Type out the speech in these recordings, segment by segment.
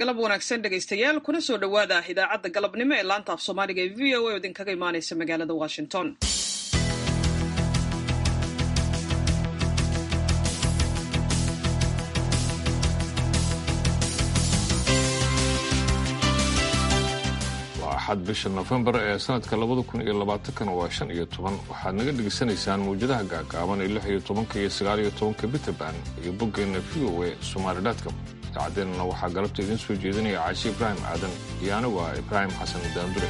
galab wanaagsan dhegaystayaal kuna soo dhowaada idaacadda galabnimo ee laanta af soomaaliga ee v o a oo idinkaga imaanaysa magaalada washington waa axad bisha nofembar ee sanadka labada kun iyo labaatankana waa shan iyo toban waxaad naga dhegaysanaysaan mawjadaha gaagaaban ee lix iyo tobanka iyo sagaal iyo tobanka bitaban iyo boggeenna v o a somaalidatcom idaacadeenana waxaa galabta idiin soo jeedinaya caashi ibraahim aadan iyo anigu ah ibraahim xasan daandure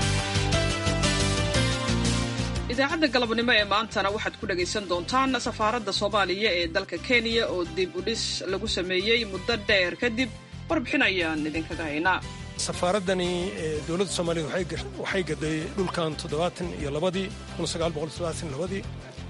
idaacadda galabnimo ee maantana waxaad ku dhegaysan doontaan safaaradda soomaaliya ee dalka kenya oo dib u dhis lagu sameeyey muddo dheer kadib warbixin ayaan idinkaga haynaa safaaradani dowladda soomaaliyed waxay gaday dhulkan toddobaatan iyo labadii kun sagaal boqol toddobaatan labadii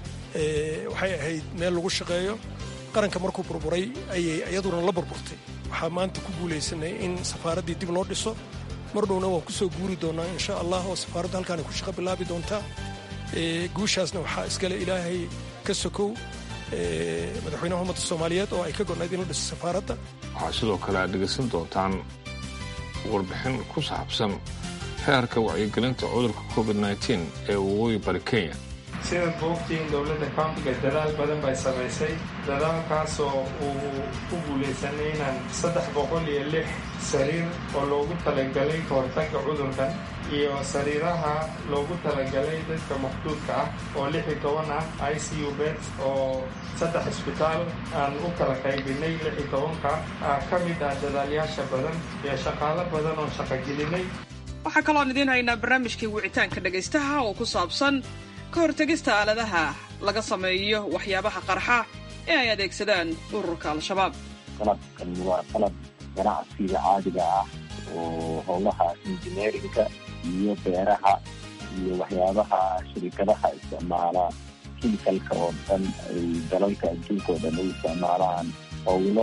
waxay ahayd meel lagu shaqeeyo qaranka markuu burburay ayay iyaduna la burburtay waxaa maanta ku guulaysanay in safaaraddii dib loo dhiso mar dhowna waan ku soo guuri doonaa insha allah oo safaaradda halkaana ku shaqo bilaabi doontaa guushaasna waxaa iskale ilaahay ka sokow madaxweynaha ummadda soomaaliyeed oo ay ka gonayd in la dhiso safaaradda waxaa sidoo kale aad dhegaysan doontaan warbixin ku saabsan heerka wacyigelinta cudurka covid nteen ee waqooyi bari kenya sidaad boogtiin dowladda countiga dadaal badan bay samaysay dadaalkaasoo uu ku guulaysanay inaan saddex boqol iyo lix sariir oo loogu talagalay ka hortagga cudurkan iyo sariiraha loogu talagalay dadka maqduudka ah oo lix iyo toban ah i c u bet oo saddex isbitaal aan u kala qaybinay lix iyo tobanka ka mid ah dadaalyaasha badan iyo shaqaalo badan oon shaqogelinay waxaa kaloon idiin haynaa barnaamijkii wicitaanka dhegaystaha oo ku saabsan ka hortegista aaladaha laga sameeyo waxyaabaha qarxa ee ay adeegsadaan ururka al-shabaab qalabkan waa qalab ganacsiga caadiga ah oo howlaha injineerinka iyo beeraha iyo waxyaabaha shirikadaha isticmaala kimikalka oo dhan ay dalalka adduunka oo dhan u isticmaalaan howlo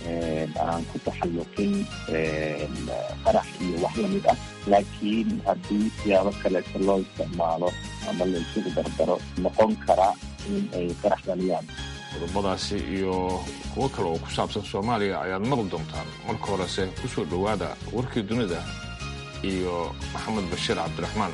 aan ku taxalluqin qarax iyo wax lamid ah laakiin haddii siyaabo kaleeto loo isticmaalo ama la isugu dardaro noqon kara in ay qarax dhaliyaan qodobadaasi iyo kuwo kale oo ku saabsan soomaaliya ayaad maqli doontaan marka horese ku soo dhowaada warkii dunida iyo maxamed bashiir cabdiraxmaan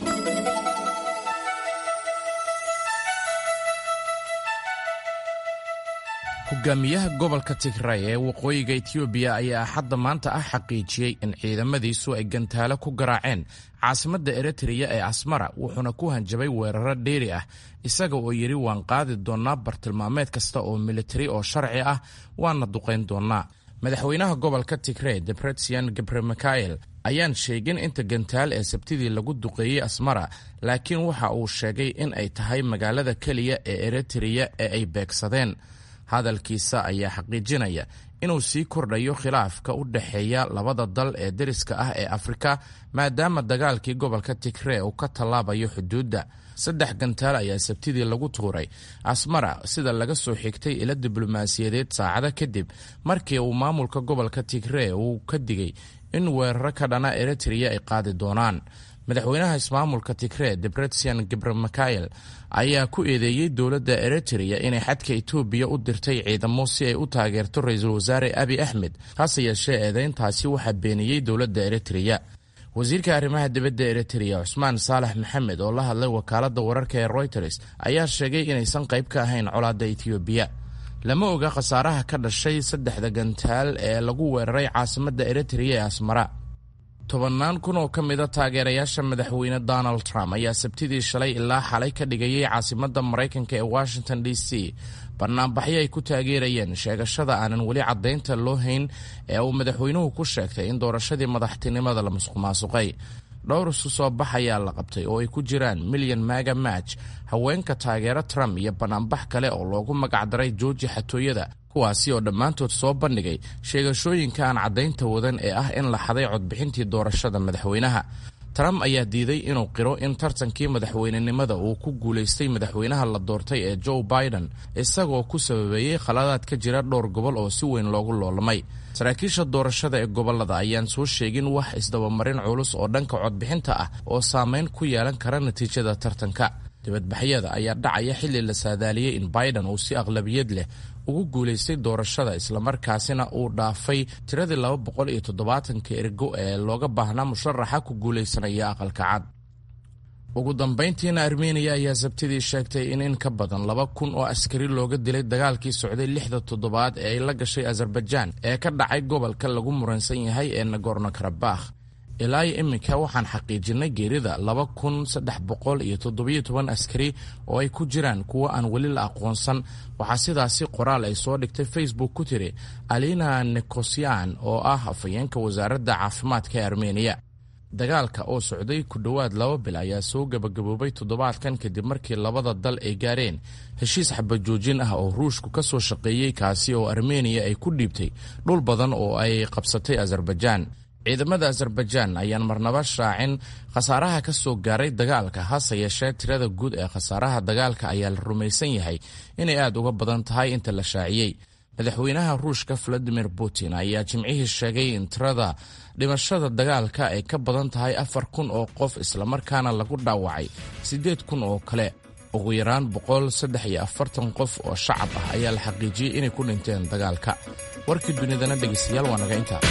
hogaamiyaha gobolka tigray ee waqooyiga etiyoobiya ayaa axadda maanta ah xaqiijiyey in ciidamadiisu ay gantaalo ku garaaceen caasimadda eritreya ee asmara wuxuuna ku hanjabay weeraro dheeri ah isaga oo yidhi waan qaadi doonnaa bartilmaameed kasta oo militari oo sharci ah waana duqayn doonnaa madaxweynaha gobolka tigrey debretsian gabremikael ayaan sheegin inta gantaal ee sabtidii lagu duqeeyey asmara laakiin waxa uu sheegay in ay tahay magaalada keliya ee eritreya ee ay beegsadeen hadalkiisa ayaa xaqiijinaya inuu sii kordhayo khilaafka u dhexeeya labada dal ee deriska ah ee afrika maadaama dagaalkii gobolka tigree uu ka tallaabayo xuduudda saddex gantaal ayaa sabtidii lagu tuuray asmara sida laga soo xigtay ilo diblomaasiyadeed saacado kadib markii uu maamulka gobolka tigree uu ka digay in weeraro ka dhana eritreya ay qaadi doonaan madaxweynaha ismaamulka tigree debretsian gabremikael ayaa ku eedeeyey dowladda eritreya inay xadka etoobiya u dirtay ciidamo si ay u taageerto ra-iisul wasaare abi axmed hase yeeshee eedeyntaasi waxaa beeniyey dowladda eritreya wasiirka arrimaha dibadda eritreya cusmaan saalax maxamed oo la hadlay wakaaladda wararka ee royters ayaa sheegay inaysan qayb ka ahayn colaadda etoobiya lama oga khasaaraha ka dhashay saddexda gantaal ee lagu weeraray caasimadda eritreya ee asmara tobannaan kun oo ka mida taageerayaasha madaxweyne donald trump ayaa sabtidii shalay ilaa xalay ka dhigayay caasimadda maraykanka ee washington d c banaanbaxyo ay ku taageerayeen sheegashada aanan weli caddaynta loo hayn ee uu madaxweynuhu ku sheegtay in doorashadii madaxtinimada la musuqmaasuqay dhowr isu soo bax ayaa la qabtay oo ay ku jiraan milyan maga match haweenka taageero trump iyo banaanbax kale oo loogu magacdaray jooji xatooyada kuwaasi oo dhammaantood soo bandhigay sheegashooyinka aan caddaynta wadan ee ah in la xaday codbixintii doorashada madaxweynaha trump ayaa diiday inuu qiro in tartankii madaxweynenimada uu ku guulaystay madaxweynaha la doortay ee joe biden isagoo ku sababeeyey khaladaad ka jira dhowr gobol oo si weyn loogu loolamay saraakiisha doorashada ee gobolada ayaan soo sheegin wax isdabamarin culus oo dhanka codbixinta ah oo saameyn ku yeelan kara natiijada tartanka dibadbaxyada ayaa dhacaya xilli la saadaaliyey in biden uu si aqlabiyad leh ugu guulaystay doorashada islamarkaasina uu dhaafay tiradii laba boqol iyo toddobaatanka ergo ee looga baahnaa musharaxa ku guulaysanaya aqalka cad ugu dambayntiina armeniya ayaa sabtidii sheegtay in in ka badan laba kun oo askari looga dilay dagaalkii socday lixda toddobaad ee ay la gashay azerbaijaan ee ka dhacay gobolka lagu muransan yahay ee nagorno karabakh ilaayo iminka waxaan xaqiijinay geerida laba kun saddex boqol iyo toddobiyo toban askari oo ay ku jiraan kuwo aan weli la aqoonsan waxaa sidaasi qoraal ay soo dhigtay facebook ku tiri alina nikosyan oo ah afhayeenka wasaaradda caafimaadka ee armeniya dagaalka oo socday ku dhowaad laba bil ayaa soo gebagaboobay toddobaadkan kadib markii labada dal ay gaareen heshiis xabajoojin ah oo ruushku ka soo shaqeeyey kaasi oo armeniya ay ku dhiibtay dhul badan oo ay qabsatay azerbaijaan ciidamada azerbaijaan ayaan marnaba shaacin khasaaraha ka soo gaaray dagaalka hase yeeshee tirada guud ee khasaaraha dagaalka ayaa la rumaysan yahay inay aad uga badan tahay inta la shaaciyey madaxweynaha ruushka valadimir putin ayaa jimcihii sheegay in tirada dhimashada dagaalka ay ka badan tahay afar kun oo qof islamarkaana lagu dhaawacay siddeed kun oo kale ugu yaraan boqol saddex iyo afartan qof oo shacab ah ayaa la xaqiijiyey inay ku dhinteen dagaalka warkii dunidana dhegaystayaal waa naga intaa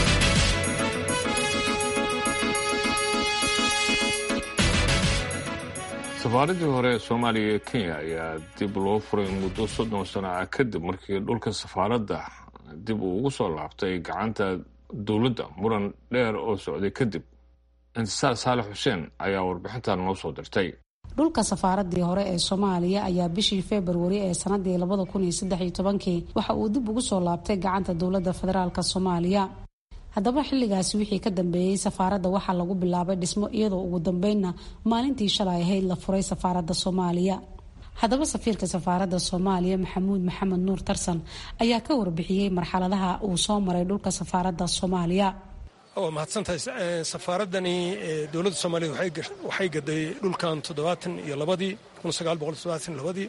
safaaradii hore ee soomaaliya ee kenya ayaa dib loo furay muddo soddon sano ah kadib markii dhulka safaaradda dib uu ugu soo laabtay gacanta dowladda muran dheer oo socday kadib intisaar saalex xuseen ayaa warbixintan noo soo dirtay dhulka safaaradii hore ee soomaaliya ayaa bishii februari ee sanadii labada kun iyo saddex iyo tobankii waxa uu dib ugu soo laabtay gacanta dowladda federaalk soomaaliya haddaba xilligaasi wixii ka dambeeyey safaaradda waxaa lagu bilaabay dhismo iyadoo ugu dambeynna maalintii shalay ahayd la furay safaaradda soomaaliya haddaba safiirka safaaradda soomaaliya maxamuud maxamed nuur tarsan ayaa ka warbixiyey marxaladaha uu soo maray dhulka safaaradda soomaaliya waa mahadsantahay safaaradani dowladda soomaaliya waxay gaday dhulkan toddobaatan iyo labadii kun sagaal boqol toddobaatan labadii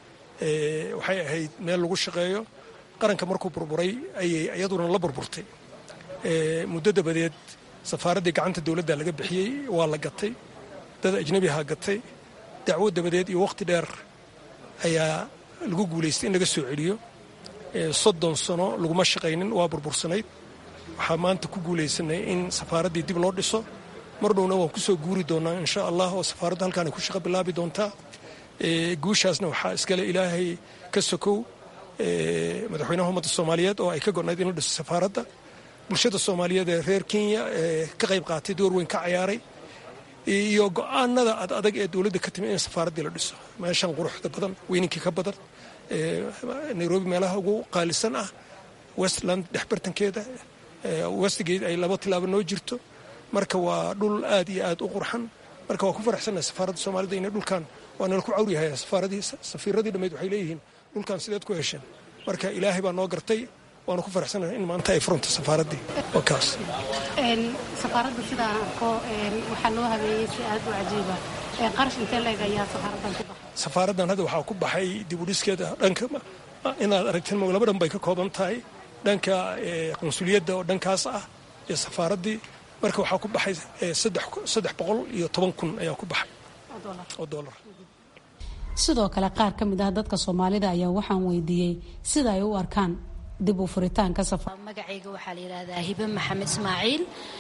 waxay ahayd meel lagu shaqeeyo qaranka markuu burburay ayay iyaduna la burburtay muddo dabadeed safaaraddii gacanta dowladda laga bixiyey waa la gatay dad ajnabiha gatay dacwo dabadeed iyo wakhti dheer ayaa lagu guulaystay in laga soo celiyo soddon sano laguma shaqaynin waa burbursanayd waxaa maanta ku guulaysanay in safaaraddii dib loo dhiso mar dhowna waan kusoo guuri doonaa insha allah oo safaaraddu halkaana ku shaqo bilaabi doontaa guushaasna waxaa iskale ilaahay ka sokow madaxweynaha ummadda soomaaliyeed oo ay ka gonayd in la dhiso safaaradda bulshada soomaaliyeed ee reer kenya ee ka qayb qaatay door weyn ka cayaaray iyo go-aanada ad adag ee dowladda ka timi in safaaraddii la dhiso meeshan quruxda badan weyninkii ka badan nairobi meelaha ugu qaalisan ah westland dhexbartankeeda westgate ay laba tilaabo noo jirto marka waa dhul aad iyo aad u qurxan marka waa ku faraxsannahay safaaradda soomaalida inay dhulkan waa nala ku cawriyahay safaaradii safiiradii dhammeyd waxay leeyihiin dhulkan sideed ku hesheen marka ilaahay baa noo gartay waanu ku faraxsanahay in maanta ay furanta safaaraddii waa kaas safaaradda sidaan arko waxaa loo habeeyey si aad u cajiiba qarash intee leeg ayaa safaaraddan ku baxay safaaraddan hadda waxaa ku baxay dib u dhiskeeda dhanka inaad aragteen mo laba dhan bay ka kooban tahay dhanka qunsuliyadda oo dhankaas ah iyo safaaraddii marka waxaa ku baxay saddex boqol iyo toban kun ayaa ku baxay oo dollar sidoo kale qaar ka mid ah dadka soomaalida ayaa waxaan weydiiyey sida ay u arkaan dib u furitaanka magacayga waxaa la yidhaahdaa hibe maxamed ismaaciil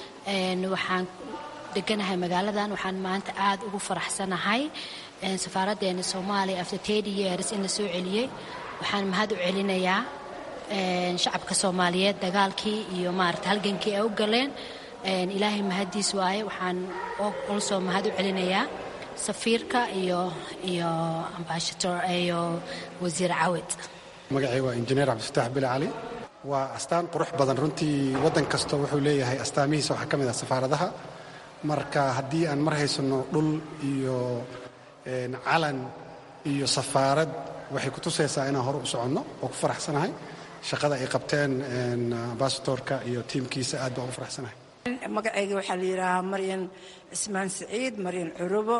waxaan deganahay magaaladan waxaan maanta aad ugu faraxsanahay safaaraddeena soomaaliya after tedi years in la soo celiyey waxaan mahad u celinayaa shacabka soomaaliyeed dagaalkii iyo maarata halgankii ay u galeen ilaahay mahaddiis waaye waxaan olsoo mahad u celinayaa safiirka iyo iyo ambashator iyo wasiir cawed magacay waa injineer cabdifataax bile cali waa astaan qurux badan runtii waddan kasta wuxuu leeyahay astaamihiisa waxaa ka mid ah safaaradaha marka haddii aan mar haysanno dhul iyo calan iyo safaarad waxay ku tusaysaa inaan hore u soconno oo ku faraxsanahay shaqada ay qabteen ambasatorka iyo tiimkiisa aad baan u faraxsanahay magacayga waxaa la yidhaahaa maryan cismaan siciid maryan curubo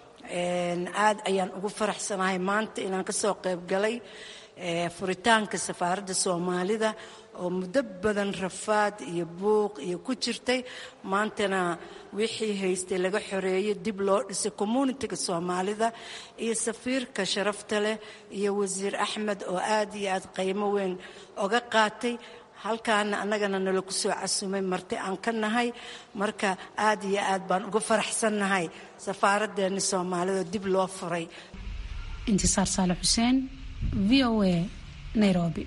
aad ayaan ugu faraxsanahay maanta inaan ka soo qayb galay furitaanka safaaradda soomaalida oo muddo badan rafaad iyo buuq iyo ku jirtay maantana wixii haystay laga xoreeyey dib loo dhisay communitiga soomaalida iyo safiirka sharafta leh iyo wasiir axmed oo aad iyo aad qiimo weyn oga qaatay halkaana annagana nala ku soo casumay marti aan ka nahay marka aad iyo aad baan uga faraxsannahay safaaraddeeni soomaalida dib loo furay intisaar saale xuseen v o a nairobi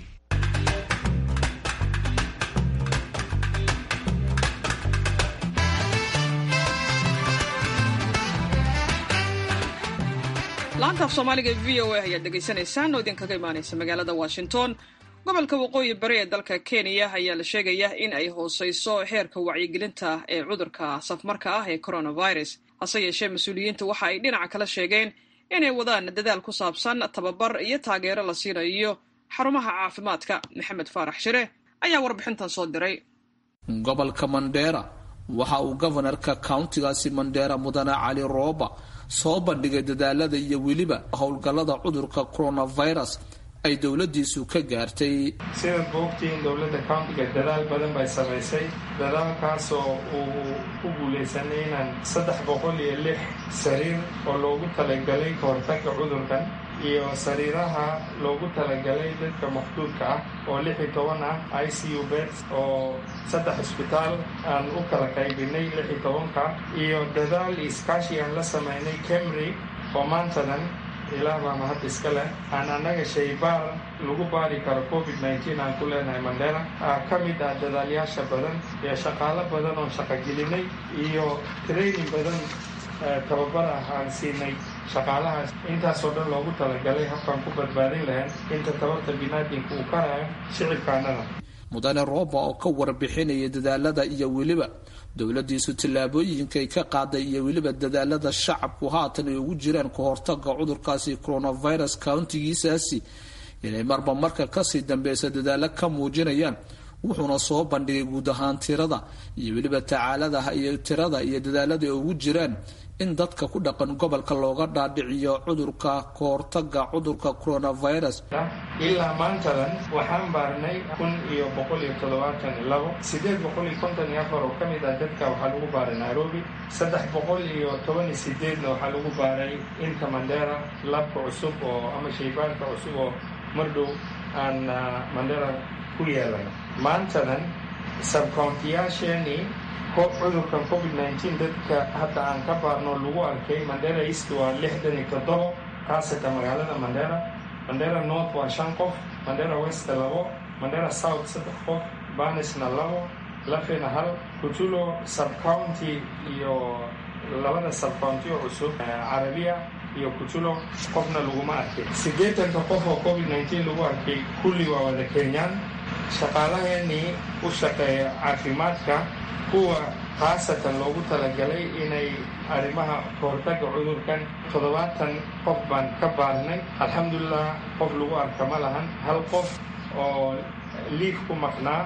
laanta af soomaaliga v o a ayaad dhegaysanaysaan oo idinkaga imaanaysa magaalada washington gobolka waqooyi bari ee dalka kenya ayaa la sheegaya in ay hooseyso heerka wacyigelinta ee cudurka safmarka ah ee coronavirus hase yeeshee mas-uuliyiinta waxa ay dhinaca kala sheegeen inay wadaan dadaal ku saabsan tababar iyo taageero la siinayo xarumaha caafimaadka maxamed faarax shire ayaa warbixintan soo diray gobolka mandheera waxa uu gobanarka countigaasi mandheera mudane cali rooba soo bandhigay dadaalada iyo weliba howlgallada cudurka coronavirus ay dowladiisu ka gaartay sidaad boogtiin dowladda countiga dadaal badan bay samaysay dadaalkaasoo uu ku guulaysanay inaan saddex boqol iyo lix sariir oo loogu talagalay ka hortagga cudurkan iyo sariiraha loogu talagalay dadka maqduudka ah oo lix iyo toban ah i c u beds oo saddex isbitaal aan u kala qaybinay lix iyo tobanka iyo dadaal iskaashi aan la samaynay camry oo maantadan ilaah baa mahad iska leh aan annaga shaybaar lagu baari karo covid nneteen aan ku leenahay mandheera ka mid ah dadaalyaasha badan iyo shaqaalo badan oon shaqogelinay iyo training badan tababar ah aan siinay shaqaalahaas intaasoo dhan loogu talagalay habkaan ku badbaadin lahayn inta tabarta binaadinka uu ka hayo shicibkaanada mudane rooba oo ka warbixinaya dadaalada iyo weliba dowladiisu tallaabooyinkay ka qaaday iyo weliba dadaalada shacabku haatan ay ugu jiraan ka hortaga cudurkaasi coronavirus countigiisaasi inay marba marka kasii dambeysa dadaalo ka muujinayaan wuxuuna soo bandhigay guud ahaan tirada iyo weliba tacaaladaha iyo tirada iyo dadaalada ay ugu jiraan in dadka ku dhaqan gobolka looga dhaadhiciyo cudurka ka hortaga cudurka coronavirus ilaa maantadan waxaan baarnay kun iyo boqol iyo toddobaatan iyo labo sideed boqol iyo konton iyo afar oo ka mid ah dadka waxaa lagu baaray nairobi saddex boqol iyo toban iyo sideedna waxaa lagu baaray inta mandera labka cusub oo ama shaybaanka cusub oo mardhow aan mandera ku yeelan maantadan sabcountiyaasheeni cudurkan covid nneteen dadka hadda aan ka baarno lagu arkay mandera east waa lixdan iyo toddobo kaasata magaalada mandera mandera north waa shan qof mandera west labo mandera south saddex qof banisna labo lafena hal kutulo subcounty iyo labada subcounty oo cusub carabiya iyo kutulo qofna laguma arkay siddeetanka qof oo covid nneteen lagu arkay kulli waa wada kenyaan shaqaalaheenii u shaqeeya caafimaadka kuwa khaasatan loogu talagalay inay arrimaha kahortagga cudurkan toddobaatan qof baan ka baarnay alxamdulilah qof lagu arka ma lahan hal qof oo liif ku maqnaa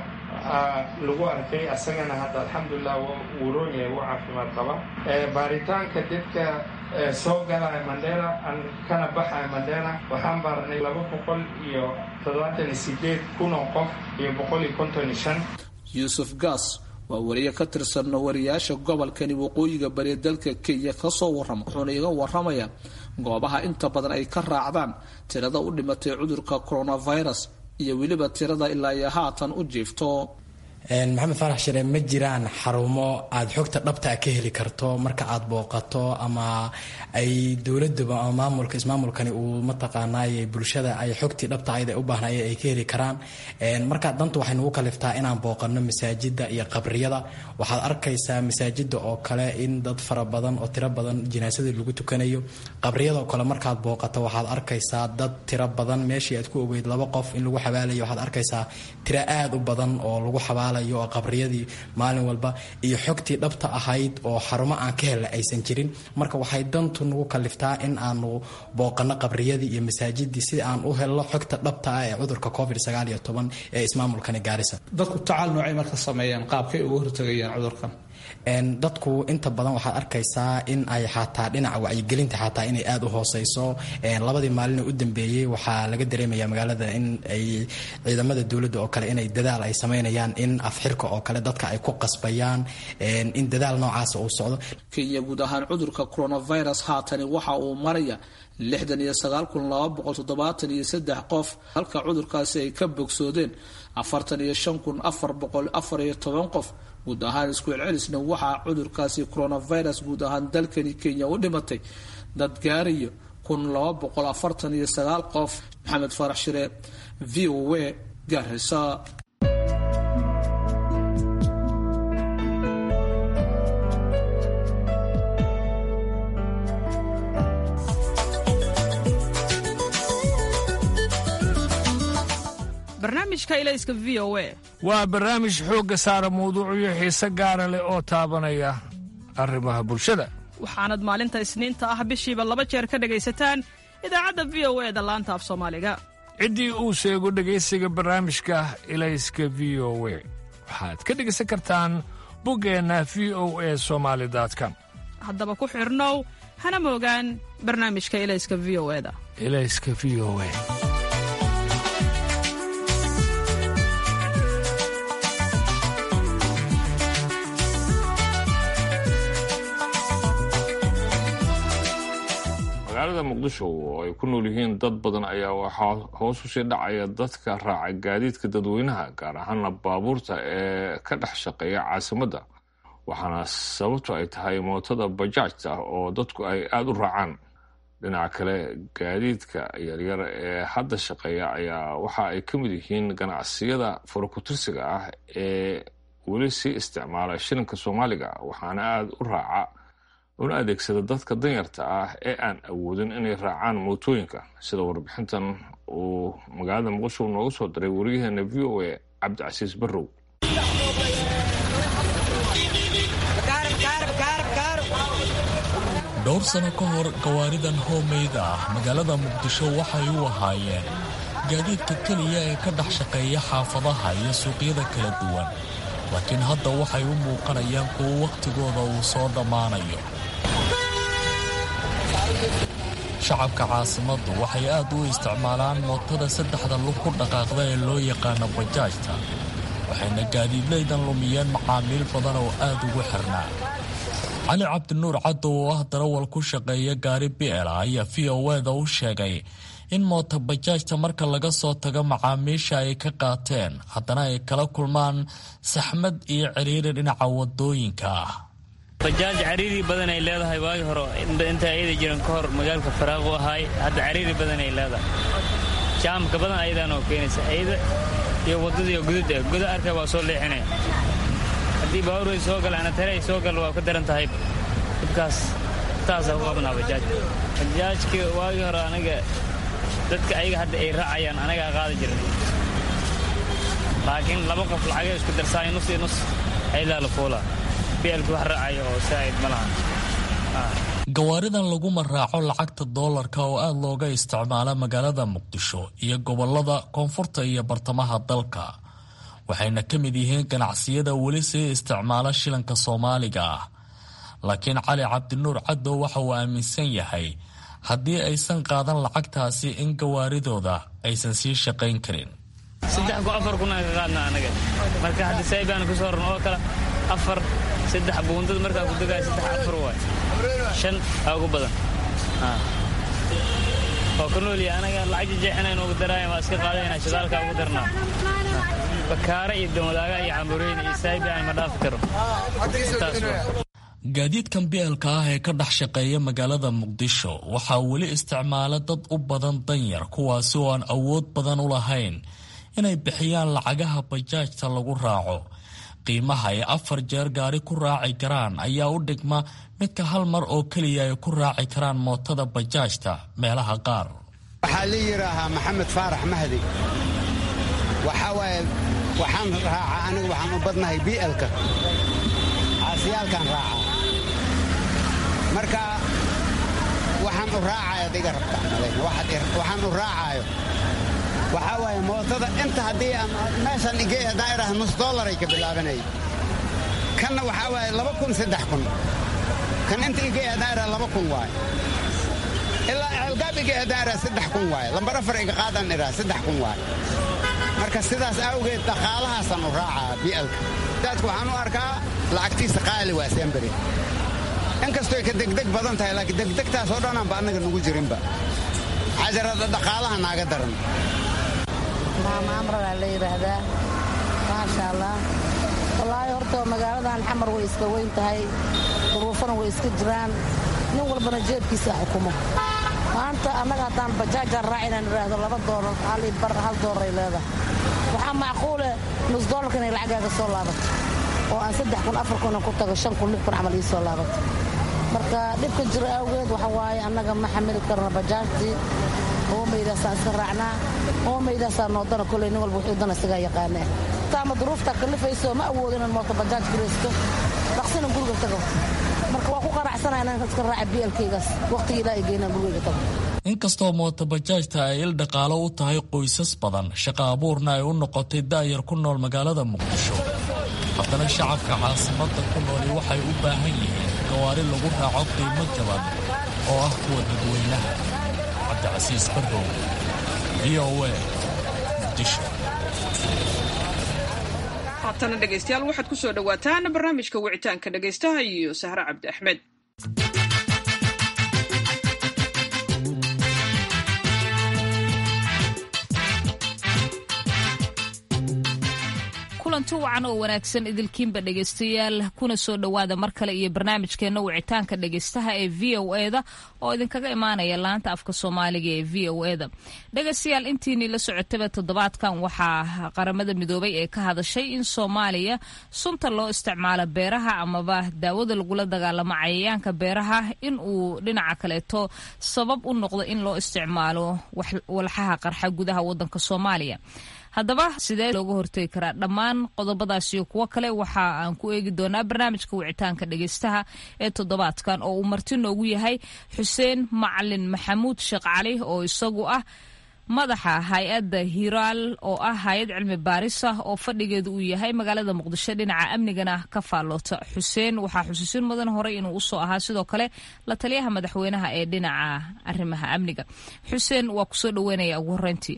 lagu arkay asagana hadda alxamdulilah wuu roon yahay wuu caafimaad qaba baaritaanka dadka soo galaya mandera kana baxaya mandera waxaan baarnay laba boqol iyo toddobaatan iyo sideed kun oo qof iyo boqol iyo konton iyo shan yuusuf gas waa wariye ka tirsan wariyaasha gobolkani waqooyiga bari dalka kenya kasoo warrama wuxuuna iga waramayaa goobaha inta badan ay ka raacdaan tirada u dhimatay cudurka coronavirus iyo weliba tirada ilaa iyo haatan u jiifto maxamed faarax shire ma jiraan xarumo aada xogta dhabtaa ka heli karto marka aada booqato ama ay dowladuba ama maamulka ismaamulkani uu mataqaanaay bulshada ay xogtii dhabta ayda u baahnaye ay ka heli karaan marka danta waxay nagu kaliftaa inaan booqano masaajida iyo qabriyada waxaad arkaysaa masaajida oo kale in dad fara badan oo tiro badan jinaasadii lagu tukanayo qabriyadaoo kale markaad booqato waxaad arkaysaa dad tiro badan meeshii aad ku ogeyd laba qof in lagu xabaalayo waxaad arkaysaa tiro aada u badan oo lagu xabaala oo qabriyadii maalin walba iyo xogtii dhabta ahayd oo xarumo aan ka helna aysan jirin marka waxay dantu nagu kaliftaa in aanu booqano qabriyadii iyo masaajidii si aan u helno xogta dhabta ah ee cudurka covid sagaal iyo toban ee ismaamulkani gaarisa dadku tacaal noocay marka sameeyaan qaabkay uga hortagayaan cudurkan dadku inta badan waxaad arkaysaa in ay xataa dhinaca wacyigelinta xataa inay aada u hooseyso labadii maalin u dambeeyey waxaa laga dareemaya magaalada in ay ciidamada dowladda oo kale inay dadaal ay sameynayaan in afxirka oo kale dadka ay ku qasbayaan in dadaal noocaas uu socdo kenya guud ahaan cudurka coronavirus haatani waxa uu maraya lixdan iyo sagaal kun laba boqol toddobaatan iyo saddex qof halka cudurkaasi ay ka bogsoodeen afartan iyo shan kun afar boqol afar iyo toban qof guud ahaan isku celcelisna waxaa cudurkaasi coronavirus guud ahaan dalkani kenya u dhimatay dad gaarayo kun laba boqol afartan iyo sagaal qof maxamed farax shire v o a gaarisa waa barnaamij xoogga saara mawduucyo xiise gaara leh oo taabanaya arrimaha bulshada waxaanad maalinta isniinta ah bishiiba laba jeer ka dhegaysataan idaacadda v o e da laanta af soomaaliga ciddii uu sheego dhegaysiga barnaamijka ilayska v o we waxaad ka dhegaysan kartaan buggeenna v o e somaali com haddaba ku xidhnow hana moogaan barnaamijka ilayska v o eda ilayska v o e magaalada muqdisho oo ay ku nool yihiin dad badan ayaa waxaa hoos usii dhacaya dadka raaca gaadiidka dadweynaha gaar ahaana baabuurta ee ka dhex shaqeeya caasimadda waxaana sababtu ay tahay mootada bajaajta oo dadku ay aada u raacaan dhinaca kale gaadiidka yaryar ee hadda shaqeeya ayaa waxa ay ka mid yihiin ganacsiyada farakutirsiga ah ee weli sii isticmaala shilinka soomaaliga waxaana aada u raaca una adeegsada dadka danyarta ah ee aan awoodin inay raacaan mootooyinka sida warbixintan uu magaalada muqdisho nooga soo diray waryaheena v o a cabdicasiis barrow dhowr sano ka hor gawaaridan hoomeyda ah magaalada muqdisho waxay u ahaayeen gaadiidka keliya ee ka dhex shaqeeya xaafadaha iyo suuqyada kala duwan laakiin hadda waxay u muuqanayaan kuwo wakhtigooda uu soo dhammaanayo shacabka caasimaddu waxay aad u isticmaalaan mootada saddexda lug ku dhaqaaqda ee loo yaqaano bajaajta waxayna gaadiidlaydan lumiyeen macaamiil badan oo aad ugu xirnaa cali cabdinuur caddo oo ah darawal ku shaqeeya gaari bi'ela ayaa v o eda u sheegay in moota bajaajta marka laga soo tago macaamiisha ay ka qaateen haddana ay kala kulmaan saxmad iyo ciriiri dhinaca wadooyinka ah bajaaj cariiri badan ay leedahay waagi hore inta ayada jiran ka hor magaalka faraaq u ahaay hadda cariiri badan ay leedahay jaamka badan ayadaanoo keenaysa ayada iyo wadadii gudud eh guda arkay waa soo leexinaya haddii baabuur soo gala anatare ay soo gal waa ka daran tahay dhibkaas taasaa ku qabnaa bajaaj bajaajka waagii hore anaga dadka ayaga hadda ay raacayaan anagaa qaadi jiran laakiin laba qof lacagay isku darsaay nus iyo nus aydaa la fuulaa bielku wax raacaya oo saa'id ma lahan gawaaridan laguma raaco lacagta doolarka oo aad looga isticmaala magaalada muqdisho iyo gobolada koonfurta iyo bartamaha dalka waxayna ka mid yihiin ganacsiyada weli sii isticmaala shilanka soomaaliga ah laakiin cali cabdinuur caddow waxa uu aaminsan yahay haddii aysan qaadan lacagtaasi in gawaaridooda aysan sii shaqayn karin saddex ku afar kun aan ka qaadna anaga marka hadda saybaan ku soo rarno oo kale afar saddex buundada markaa ku degaya saddex afar waay shan aa ugu badan oo ka nooliya anaga lacag jeexinayn ugu daraayan waa iska qaadayna shidaalka ugu darnaa bakaare iyo domadaaga iyo cambureyna iyo saybi aan ma dhaafi karo gaadiidkan bielka ah ee ka dhex shaqeeya magaalada muqdisho waxaa weli isticmaala dad u badan danyar kuwaasi oo aan awood badan u lahayn inay bixiyaan lacagaha bajaajta lagu raaco qiimaha ay afar jeer gaari ku raaci karaan ayaa u dhigma midka hal mar oo keliya ay ku raaci karaan mootada bajaajta meelaha qaar waxaa la yidhaahaa maxamed faarax mahdi waxaa waaye waxaan raacaa anigu waxaan u badnahay bielka caasiyaalkaan raacaa marka waxaan u raacaayo ad iga rabtaa waxaan u raacaayo waxaa waaye mootada inta haddii aan meeshaan igey haddaan idhaha nus dollaray ka bilaabanay kanna waxaa waaye laba kun saddex kun kan inta iga eedaara laba kun waaye ilaa ceelgaab iga eedaara saddex kun waaye lambar afar iga qaadan iraa saddex kun waaye marka sidaas awgeed dhaqaalahaasaan u raacaa bi'alka daadku waxaan u arkaa lacagtiisa qaali waa semberi inkastoo ay ka degdeg badan tahay laakiin degdegtaas oo dhanaanba annaga nugu jirinba cajarada dhaqaalaha naaga daran maama amradaa la yidhaahdaa maasha allah wallaahi horta magaaladan xamar way iska weyn tahay duruufana way iska jiraan nin walbana jeebkiisa xukumo maanta annaga haddaan bajaajaan raac inaan idhaahdo laba doolar hal bar hal doolar ay leedahay waxaa macquule nus doolarka inay lacagaaga soo laabato oo aan saddex kun afar kunan ku tago shan kun lix kun camal ii soo laabato marka dhibka jira awgeed waxa waaye annaga ma xamili karno bajaajtii oomaydaasaan iska raacnaa oomaydaasaa noodana koley nin walba wuxuu dana isagaa yaqaanaa taama duruuftaa kalifayso ma awoodo inaan mooto bajaaj garaysto dhaqsina guriga tago marka waa ku qanacsana inaan iska raaca bielkaygaas waqtigii ilaa ay geynaan gurigayga tago inkastoo mootobajaajta ay il dhaqaalo u tahay qoysas badan shaqa abuurna ay u noqotay daayar ku nool magaalada muqdisho haddana shacabka caasimadda ku nooli waxay u baahan yihiin gawaari lagu raaco qiimo jaban oo ah kuwa dadweynaha cabdicasiis barrow v o a muqdisho haatana dhegaystayaal waxaad ku soo dhowaataan barnaamijka wicitaanka dhegaystaha iyo sahre cabdi axmed kulanti wacan oo wanaagsan idilkiinba dhegaystayaal kuna soo dhowaada mar kale iyo barnaamijkeenna wicitaanka dhegaystaha ee v o e da oo idinkaga imaanaya laanta afka soomaaliga ee v o e da dhegaystayaal intiinii la socotaba toddobaadkan waxaa qaramada midoobay ee ka hadashay in soomaaliya sunta loo isticmaalo beeraha amaba daawada lagula dagaalamo cayayaanka beeraha in uu dhinaca kaleeto sabab u noqdo in loo isticmaalo walxaha qarxa gudaha wadanka soomaaliya haddaba sidee looga hortegi karaa dhammaan qodobadaas iyo kuwo kale waxa aan ku eegi doonaa barnaamijka wicitaanka dhegaystaha ee toddobaadkan oo uu marti noogu yahay xuseen macalin maxamuud sheekh cali oo isagu ah madaxa hay-adda hiraal oo ah hay-ad cilmi baaris ah oo fadhigeedu uu yahay magaalada muqdisho dhinaca amnigana ka faalloota xuseen waxaa xusuusin mudan horey inuu usoo ahaa sidoo kale la taliyaha madaxweynaha ee dhinaca arrimaha amniga xuseen waa kusoo dhaweynaya ugu horeyntii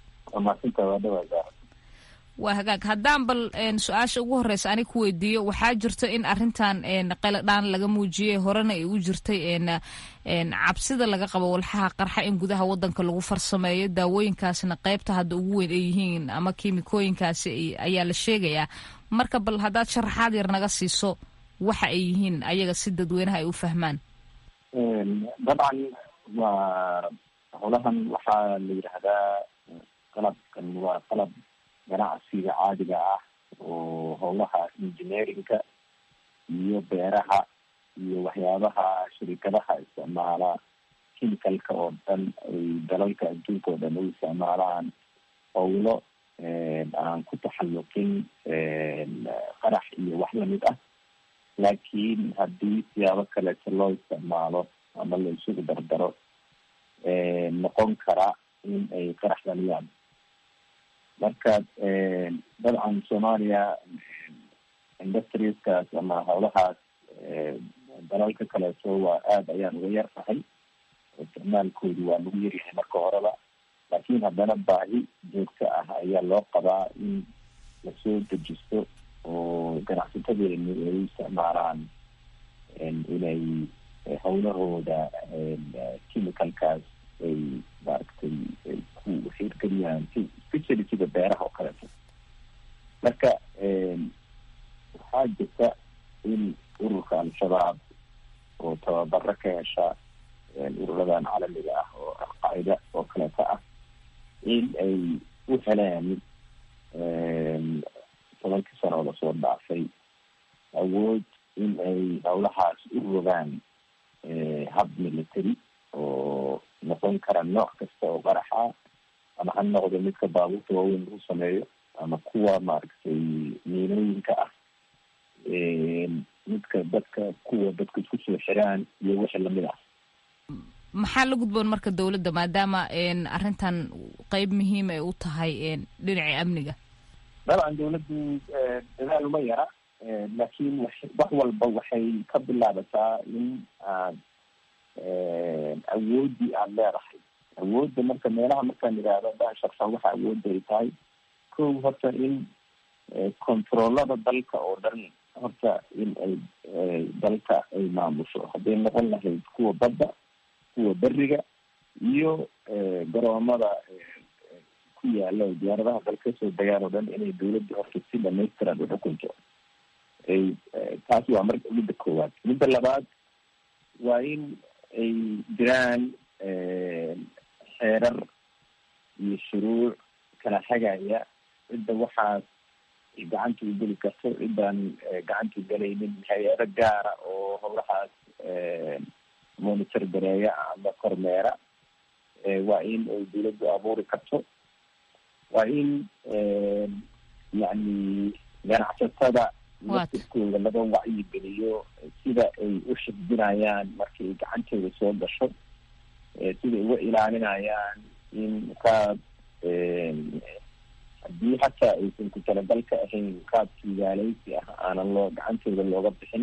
waa hagaag haddaan bal su-aasha ugu horeysa anig ku weydiiyo waxaa jirto in arintan qaladhaan laga muujiyey horena ay u jirtay cabsida laga qabo walxaha qarxa in gudaha wadanka lagu farsameeyo daawooyinkaasna qeybta hadda ugu weyn ay yihiin ama kiimikooyinkaasi ayaa la sheegayaa marka bal haddaad sharaxaad yar naga siiso waxa ay yihiin ayaga si dadweynaha ay u fahmaan dabcan waa howlahan waxaa la yidhaahdaa qalabkan waa qalab ganacsiga caadiga ah oo howlaha engineerinka iyo beeraha iyo waxyaabaha shirikadaha isticmaala chemicalka oo dhan ay dalalka adduunka oo dhan u isticmaalaan howlo aan ku taxalluqin qarax iyo wax lamid ah laakiin haddii siyaabo kaleeto loo isticmaalo ama la isugu dardaro noqon kara in ay qarax dhaliyaan marka dabcan soomaaliya industrieskaas ama howlahaas dalalka kaleeto waa aada ayaan uga yar tahay isticmaalkoodu waa lagu yaryahay marka horeba laakiin haddana baahi joogto ah ayaa loo qabaa in lasoo dejisto oo ganacsatadeenu ay u isticmaalaan inay howlahooda chemicalkaas ay maaragtay ay ku xiirgeliyaan especially sida beeraha oo kaleeto marka waxaa jirta in ururka al-shabaab oo tababaro ka hesha ururadan caalamiga ah oo alqaacida oo kaleeto ah in ay u heleen tobankii sano oo lasoo dhaafay awood in ay howlahaas u rogaan hab military oo noqon kara nooc kasta oo qaraxa ama ha noqdo midka baabuurta waaweyn lagu sameeyo ama kuwa maaragtay miinooyinka ah midka dadka kuwa dadka isku soo xiraan iyo wixii lamid ah maxaa la gudboon marka dowladda maadaama arrintan qeyb muhiim ay u tahay dhinacii amniga dabcan dawladdu dadaal uma yara laakiin wax walba waxay ka bilaabataa in aad awooddii aada leedahay awoodda marka meelaha markaan idhaahdo daan sharxan waxa awoodda ay tahay kow horta in controllada dalka oo dhan horta in ay dalka ay maamusho hadday noqon lahayd kuwa badda kuwa beriga iyo garoomada ku yaala diyaaradaha dalka kasoo degaan oo dhan inay dawladda horta si dhamaystiran uxukunto ay taas waa mar midda koowaad midda labaad waa in ay jiraan xeerar iyo shuruuc kala hagaya cidda waxaas gacanta u geli karto ciddaan gacanta galaynin hay-ado gaara oo howlahaas monitor gareeya ama kormeera waa in ay dawladdu abuuri karto waa in yacni ganacsatada laftirkooda laga wacyigeliyo sida ay u xifdinayaan markay gacantooda soo gasho sida uga ilaalinayaan in qaab haddii xataa aysan ku talagalka ahayn qaab kiigaaleysi ah aanan loo gacantooda looga bixin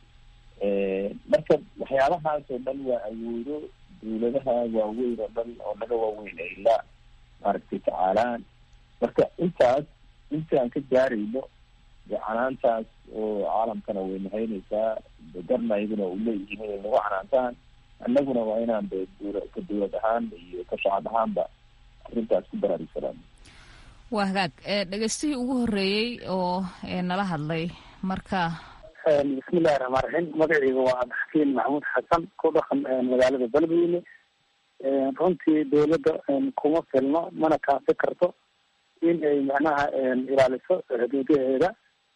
marka waxyaabahaas oo dhan waa awoodo dawladaha waaweyn oo dhan oo naga waaweyn ay la maaragtay tacaalaan marka intaas inta aan ka gaarayno de canaantaas oo caalamkana way nahaynaysaa garna iyaguna u leeyihiin inay nagu canaantaan annaguna waa inaan de dawla ka dawlad ahaan iyo ka shacab ahaanba arrintaas ku baraarigsanaan waa hagaag dhegeystihii ugu horreeyey oo nala hadlay marka bismillahi raxmaan raxiim magaceyga waa cabdixakiin maxamuud xasan ku dhaqan magaalada beledweyne runtii dawladda kuma filno mana kaasi karto in ay macnaha ilaaliso xuduudaheeda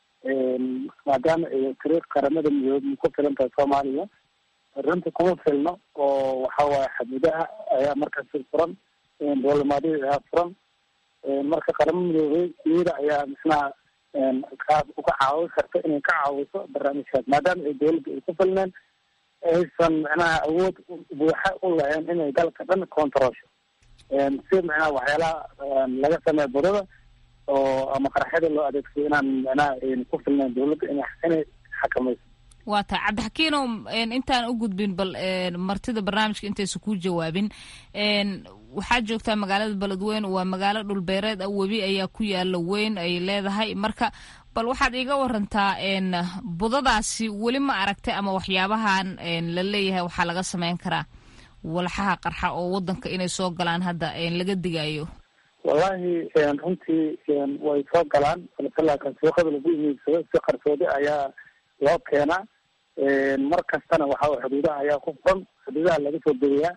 maadaama ay tiri qaramada midoobe ku filan tahay soomaaliya runtii kuma filno oo waxa waaye xuduudaha ayaa markaasi furan dowlamaadihii ayaa furan marka qaramo midoobey iyada ayaa misnaha kaas uga caawin karta inay ka caawiso barnaamijkaas maadaama ay dawladda ay ku filneen aysan macnaha awood buuxa u lahayn inay dalka dhan controlsho si macnaha waxyaalaha laga sameeya budada oo ama qaraxyada loo adeegsado inaan macnaha ku filnayn dawladda in inay xakamayso waa tahay cabdixakiinow intaan u gudbin bal martida barnaamijka intaysa kuu jawaabin waxaad joogtaa magaalada beledweyne waa magaalo dhulbeereed ah webi ayaa ku yaala weyn ay leedahay marka bal waxaad iiga warantaa budadaasi weli ma aragtay ama waxyaabahan la leeyahay waxaa laga sameyn karaa walxaha qarxa oo wadanka inay soo galaan hadda laga digayo wallahi runtii way soo galaan balse suuqada lagu imeegsado si qarsoodi ayaa loo keenaa mar kastana waxa xuduudaha ayaa ku furan xuduudaha laga soo degayaa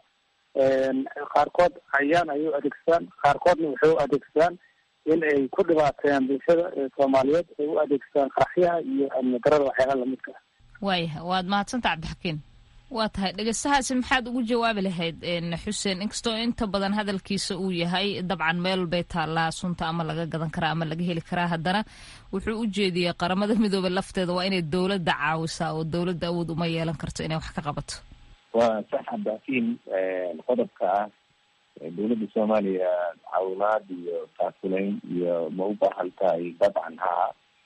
qaarkood cayaan ayay u adeegsadaan qaarkoodna waxay u adeegsadaan in ay ku dhibaateeyaan bulshada soomaaliyeed ay u adeegsadaan qaraxyaha iyo amni darada waxyaalaha lamidka ah waaya waad mahadsanta cabdixakiin waa tahay dhegeystahaasi maxaad ugu jawaabi lahayd xuseen inkastoo inta badan hadalkiisa uu yahay dabcan meel bay taallaa sunta ama laga gadan karaa ama laga heli karaa haddana wuxuu u jeediyey qaramada midoobe lafteeda waa inay dawladda caawisaa oo dawladda awood uma yeelan karto inay wax ka qabato waa sax cabdixakiin qodobka ah dawladda soomaaliya caawimaad iyo taakulayn iyo ma u baahan tahay dabcan haa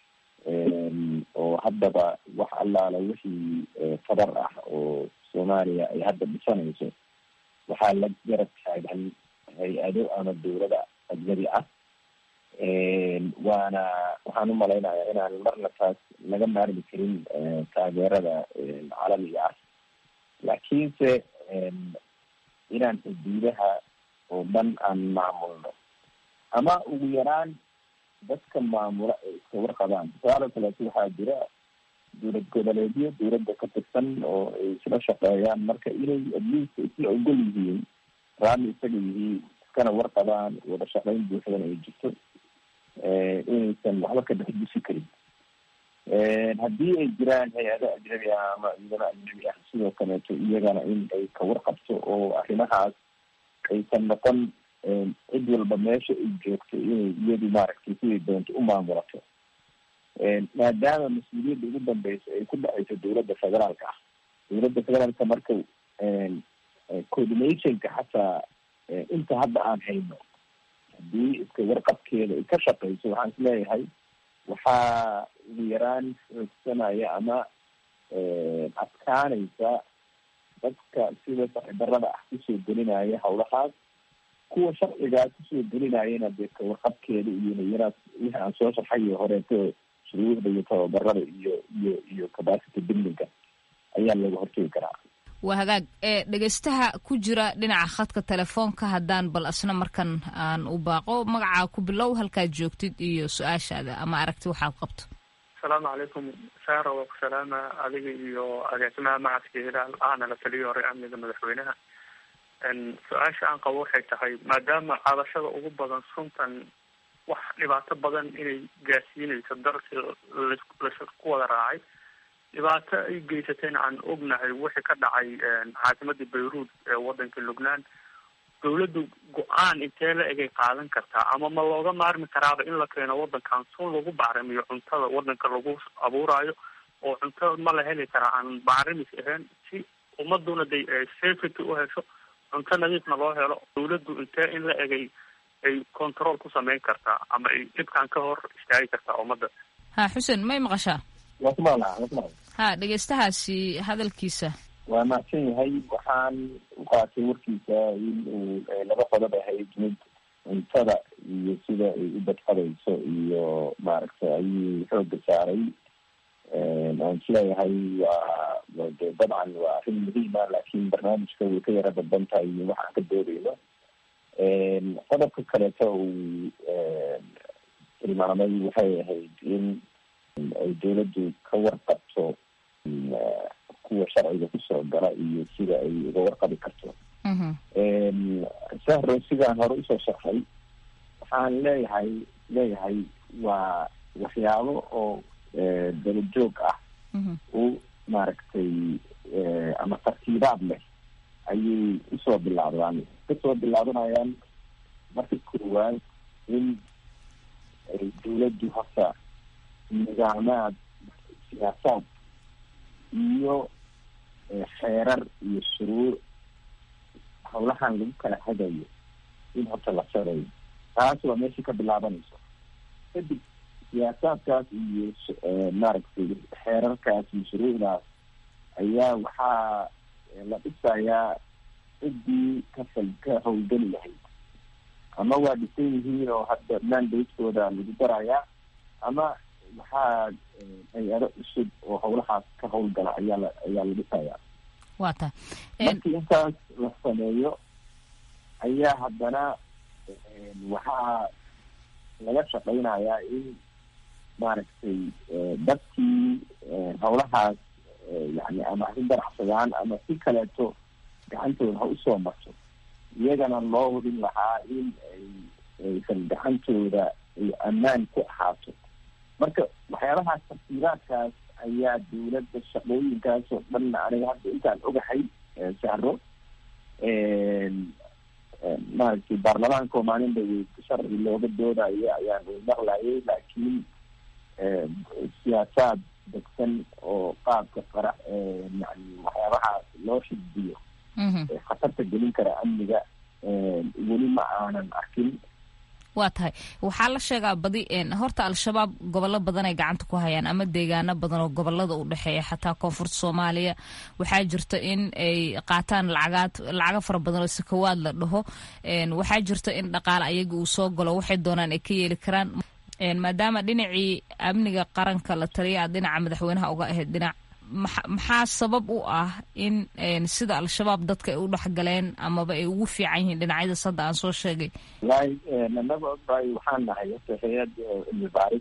oo haddaba wax allaala wixii fadar ah oo soomaaliya ay hadda dhisanayso waxaa la garab taagan hay-ado ama dawlada ajnabi ah waana waxaan umalaynayaa inaan marna taas laga maarmi karin taageerada caalamiga ah laakiinse inaan xuduudaha oo dhan aan maamulno ama ugu yaraan dadka maamula ay iska warqabaan tusaale kaleeto waxaa jira dawlad goboleedyo dawladda ka tirsan oo ay isla shaqeeyaan marka inay adliist isla ogol yihiin raalli isaga yihiin iskana warqabaan wada shaqeyn buuxdan ay jirto inaysan waxba ka dhex dusi karin haddii ay jiraan hay-ado ajnabi ah ama ciidamo ajnabi ah sidoo kaleeto iyagana in ay ka warqabto oo arrimahaas aysan noqon cid walba meesha ay joogto inay iyadu maaragtay siday doonto u maamulato maadaama mas-uuliyadda ugu dambeysa ay ku dhacayso dawladda federaalka ah dawladda federaalka marka coordinationka xataa inta hadda aan hayno haddii iska warqabkeeda ay ka shaqeyso waxaan isleeyahay waxaa ugu yaraan xoogsanaya ama adkaanaysa dadka sida sharcidarada ah kusoo gelinaya hawlahaas kuwa sharcigaa kusoo gelinayana dee kawarqabkeeda iyo iyana wixii aan soo sharxayo horeeto shuruucda iyo tababarada iyo iyo iyo capacity buildinga ayaa looga hortegi karaa waa hagaag ee dhegeystaha ku jira dhinaca khadka telefoonka haddaan bal asna markan aan u baaqo magacaa ku bilow halkaad joogtid iyo su-aashaada ama aragti waxaad qabto asalaamu calaykum saara waa ku salaama adiga iyo agaasimaha macadka hilaal ahna la taliyo hore amniga madaxweynaha su-aasha aan qabo waxay tahay maadaama cadashada ugu badan suntan wax dhibaato badan inay gaarsiinayso dalkii laku wada raacay dhibaato ay geysatayna aan ognahay wixii ka dhacay caasimadii bayruud ee wadanka lubnaan dawladdu go-aan intee la egay qaadan kartaa ama ma looga maarmi karaaba in la keeno wadankan sun lagu bacrimiyo cuntada wadanka lagu abuurayo oo cunto ma la heli karaa aan bacrimis ahayn si ummaduna de safety u hesho cunto nadiifna loo helo dawladdu intee in la egay ay control ku sameyn kartaa ama ay dhibkan ka hor istaagi kartaa ummadda ha xuseen may maqashaa waa ku maqlaa waa ku maqlaa ha dhegeystahaasi hadalkiisa waa mahadsan yahay waxaan u qaatay warkiisa in uu laba qodob ahayd mid cuntada iyo sida ay u badqadayso iyo maaragtay ayuu xooga saaray aan isleeyahay waa de dabcan waa arrin muhiima laakiin barnaamijka way ka yara dadban tahay iyo waxaan ka doodeyno qodobka kaleeto uu tilmaamay waxay ahayd in ay dawladdu ka warqabto kuwa sharciga kusoo gala iyo sida ay uga warqabi karto sahro sidaan hore usoo sharxay waxaan leeyahay leeyahay waa waxyaabo oo dalajoog ah u maaragtay ama tartiibaad leh ayay usoo bilaabdaan kasoo bilaabanayaan marka koowaad in ay dawladdu horta nidaamaad siyaasaad iyo xeerar iyo shuruuc hawlahan lagu kala hagayo in horta la sareeyo taas waa meeshii ka bilaabanayso kadib siyaasaadkaas iyo maaragtay xeerarkaas iyo shuruucdaas ayaa waxaa la dhisayaa ciddii kafal ka howlgeli lahayd ama waa dhisan yihiin oo hadda mandatekooda lagu darayaa ama waxaa hay-ado cusub oo hawlahaas ka howlgala ayaa la ayaa la dhisayaa waa ta markii intaas la sameeyo ayaa haddana waxaa laga shaqeynayaa in maaragtay dadkii hawlahaas yani ama ha ganacsadaan ama si kaleeto gacantooda ha usoo marto iyagana loo hubin lahaa in ay aysan gacantooda ay ammaan ku ahaato marka waxyaabahaas tafsiiraadkaas ayaa dawladda shaqooyinkaas oo dhanna aniga hadda intaan ogahay sahro maaragtay baarlamaanka oo maalin dhaweyd sharci looga doodayo ayaan maqlayay laakiin siyaasaad degsan oo qaabka qara yani waxyaabahaas loo xisbiyo khatarta gelin kara amniga weli ma aanan arkin waa tahay waxaa la sheegaa badi horta al-shabaab gobollo badan ay gacanta ku hayaan ama deegaano badan oo gobolada u dhexeeya xataa koonfurta soomaaliya waxaa jirta in ay qaataan lacagaad lacago fara badan oo sakawaad la dhaho waxaa jirta in dhaqaale ayaga uu soo galo waxay doonaan ay ka yeeli karaan maadaama dhinacii amniga qaranka la taliya aad dhinaca madaxweynaha uga ahayd dhinac maxaa sabab u ah in sida al-shabaab dadka ay u dhexgaleen amaba ay ugu fiican yihiin dhinacyadaas hadda aan soo sheegay wallahi anaga bay waxaan nahay horta hay-ad cilmi baaris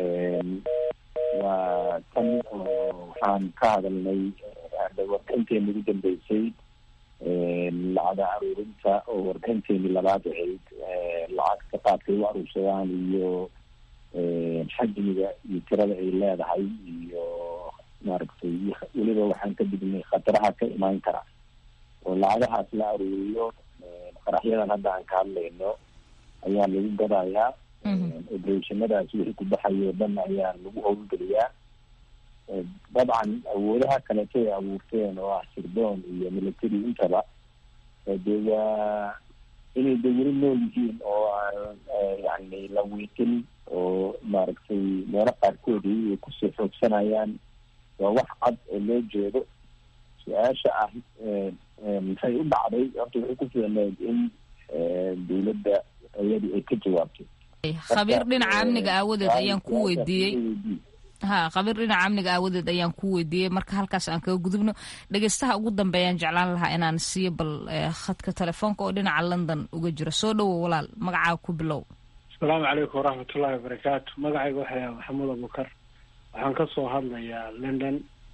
waa tan oo waxaan ka hadalnay warbixinteeni ugu dambeysay lacada aruurinta oo warbixinteeni labaad ahayd lacagta qaadkay u aruursadaan iyo xajmiga iyo tirada ay leedahay iyo maaragtay weliba waxaan ka dignay khataraha ka imaan kara oo lacagahaas la aruuriyo qaraxyadan hadda aan ka hadlayno ayaa lagu gadayaa obereshonadaas wixii ku baxayo dhan ayaa lagu howlgeliyaa dabcan awoodaha kaleeto ay abuurteen oo ah sirdoon iyo military intaba dee waa inay de weli nool yihiin oo aan yani la wiiqin oo maaragtay meelo qaarkoodii ay kusoo xoogsanayaan waa wax cad oo loo jeedo su-aasha ah maxay u dhacday horta waxay ku fiicneed in dawladda iyadu ay ka jawaabto khabiir dhinaca amniga aawadeed ayaan ku weydiiyey ha khabiir dhinaca amniga aawadeed ayaan ku weydiiyey marka halkaas aan kaga gudubno dhegeystaha ugu dambeeyaan jeclaan lahaa inaan siiyo bal khadka telefoonka oo dhinaca london uga jiro soo dhowow walaal magacaa ku bilow asalaamu calaykum waraxmatullahi wabarakaatu magacayga waxaa yahay maxamuud abukar waxaan ka soo hadlayaa london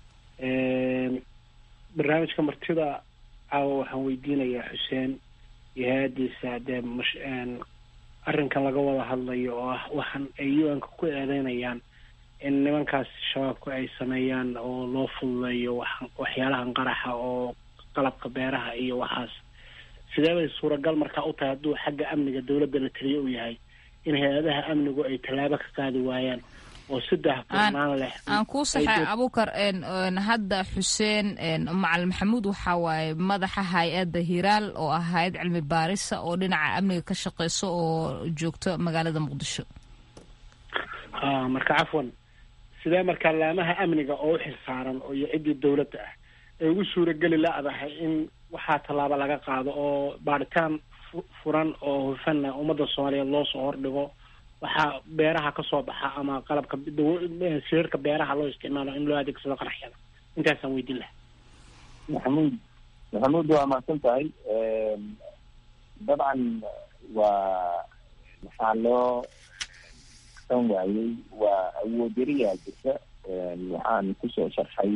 barnaamijka martida caawa waxaan weydiinayaa xuseen iyo hay-adiisa dee mash arrinkan laga wada hadlayo oo ah waxaan ay u-nka ku eedeynayaan in nimankaas shabaabku ay sameeyaan oo loo fududeeyo wax waxyaalahan qaraxa oo qalabka beeraha iyo waxaas sidee bay suuragal markaa u tahay hadduu xagga amniga dawladda la taliyo u yahay in hay-adaha amnigu ay tallaabo ka qaadi waayaan oo saddex furnaan leh aan kuu saxay abukar hadda xuseen macalin maxamuud waxaa waaye madaxa hay-adda hiraal oo ah hay-ad cilmi baarisa oo dhinaca amniga ka shaqeyso oo joogto magaalada muqdisho ha marka cafwan sidee markaa laamaha amniga oo u xilsaaran iyo ciddii dawladda ah ay ugu suurageli la-dahay in waxaa tallaabo laga qaado oo baaritaan furan oo hufanna ummadda soomaaliyeed loo soo hordhigo waxaa beeraha kasoo baxa ama qalabka sirarka beeraha loo isticmaalo in loo adeegsado qaraxyada intaasaan weydiin laha maxamuud maxamuud waa mahadsan tahay dabcan waa maxaa loo san waayey waa awood yariyaa jirta waxaan kusoo sharxay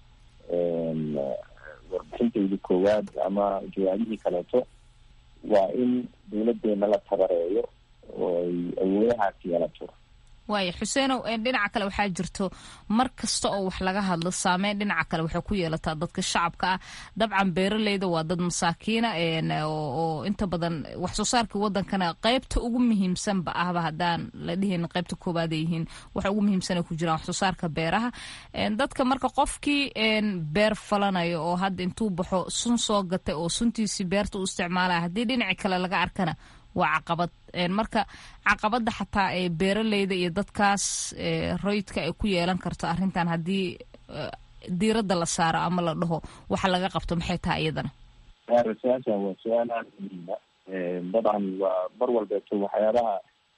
warbixintayda koowaad ama jawaabihii kaleeto waa in dawladeena la tabareeyo oo ay awoodahaas yeelato waaya xuseenow dhinaca kale waxaa jirto mar kasta oo wax laga hadlo saameyn dhinaca kale waxay ku yeelataa dadka shacabka ah dabcan beeraleyda waa dad masaakiina oo inta badan wax soo saarkii wadankana qeybta ugu muhiimsanba ahba haddaan la dhihin qeybta koobaad ay yihiin waxa ugu muhiimsan ay ku jiraan wax soo saarka beeraha dadka marka qofkii beer falanayo oo hadda intuu baxo sun soo gatay oo suntiisii beerta u isticmaalaya haddii dhinaci kale laga arkana waa caqabad marka caqabada xataa ee beeraleyda iyo dadkaas roydka ay ku yeelan karto arrintan haddii diiradda la saaro ama la dhaho waxa laga qabto maxay tahay iyadana su-aasha waa su-aal aada muhiima dabcan waa mar walbeeto waxyaabaha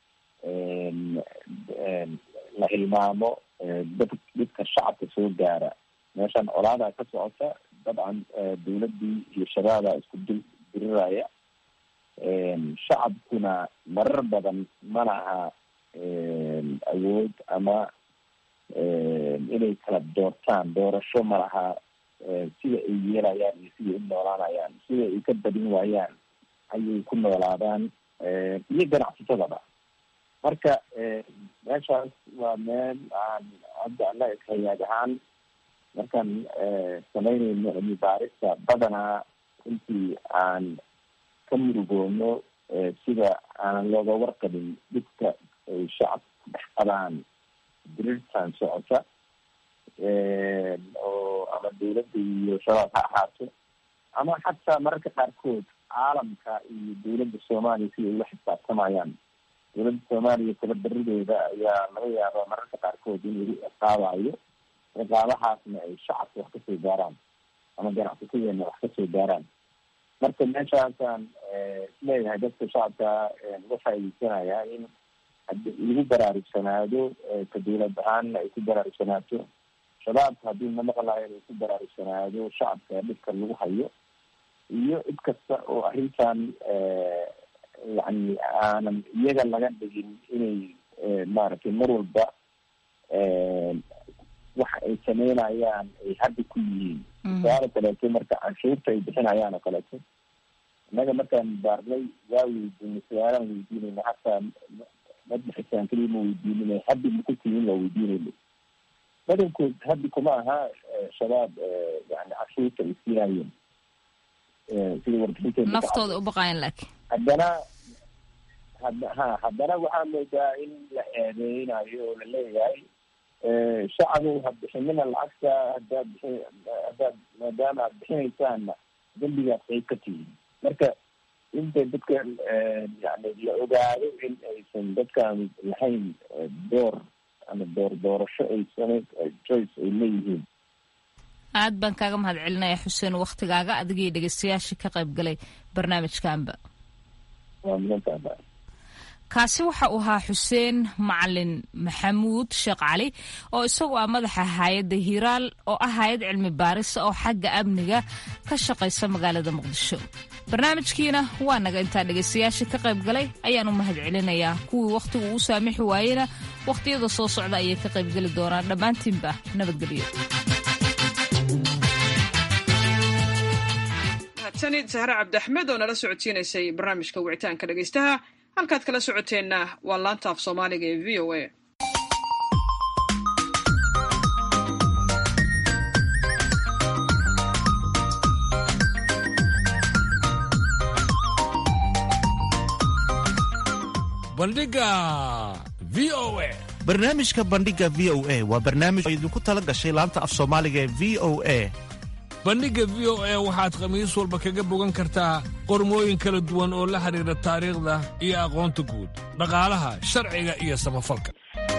la hilmaamo dad dadka shacabka soo gaara meeshan colaadaa ka socota dabcan dawladdii iyo shabaabaa isku dul diriraya shacabkuna marar badan ma laha awood ama inay kala doortaan doorasho ma laha sida ay yeelayaan iyo sida u noolaanayaan sida ay ka badin waayaan ayay ku noolaadaan iyo ganacsatadaba marka meeshaas waa meel aan hadda annaga hayaag ahaan markaan samaynayno cilmi baarista badanaa intii aan ka murugoono sida aanan looga warqabin dhibka ay shacabka dhex qabaan dirirtan socota oo ama dawladda iyo shabaab ha ahaato ama xataa mararka qaarkood caalamka iyo dawladda soomaaliya siday ula xisaabtamayaan dawladda soomaaliya tabadarideeda ayaa laga yaabaa mararka qaarkood in lagu ciqaabayo ciqaabahaasna ay shacabka wax kasoo gaaraan ama ganacsatadeena wax kasoo gaaraan marka meeshaasaan isleeyahay dadka shacabka uga faa'iideysanayaa in hadi lagu baraarugsanaado ka dawlad ahaanna ay ku baraarugsanaato shabaabka haddii na maqlayo inay ku baraarugsanaado shacabka dhibka lagu hayo iyo cid kasta oo arrintan yani aanan iyaga laga dhigin inay maaragtay mar walba waxa ay sameynayaan ay hadda ku yihiin tusaale kaleeto marka canshuurta ay bixinayaan oo kaleeto innaga markaan baarnay waa weydiinay su-aalaan weydiinayna hataa madbaxisaan keliya ma weydiinina haddi maku tihiin waa weydiinayna badankood haddi kuma aha shabaab yani canshuurta ay siinayeen sida warbixinteena naftooda u baqayan laakiin haddana had ha haddana waxaa moodaa in la eedeynayo oo la leeyahay shacabow ha bixinina lacagta haddaad bixi haddaad maadaama aad bixinaysaanna dembigaad qayb ka tihiin marka inta dadka yani la ogaado in aysan dadkaan lahayn door ama door doorasho aysan choice ay leeyihiin aad baan kaaga mahad celinaya xuseen waktigaaga adigii dhegeystayaashii ka qayb galay barnaamijkaanba kaasi waxa uu ahaa xuseen macalin maxamuud sheekh cali oo isagu ah madaxa hay-adda hiiraal oo ah hay-ad cilmi baarisa oo xagga amniga ka shaqaysa magaalada muqdisho barnaamijkiina waa naga intaa dhegaystayaashii ka qayb galay ayaan u mahad celinayaa kuwii wakhtigu uu saamixi waayena wakhtiyada soo socda ayay ka qaybgeli doonaan dhammaantiinba nabadgelyo mahadsanid sahre cabdiaxmed oo nala socodsiinaysay barnaamijka wicitaanka dhegaystaha halkaad kala socoteenna waa laanta af soomaaliga ee v o a bandhiga v o a barnaamijka bandhiga v o a waa barnaamij oo idinku tala gashay laanta af soomaaliga ee v o a bandhigga v o a waxaad khamiis walba kaga bogan kartaa qormooyin kala duwan oo la xidhiidha taariikhda iyo aqoonta guud dhaqaalaha sharciga iyo samafalka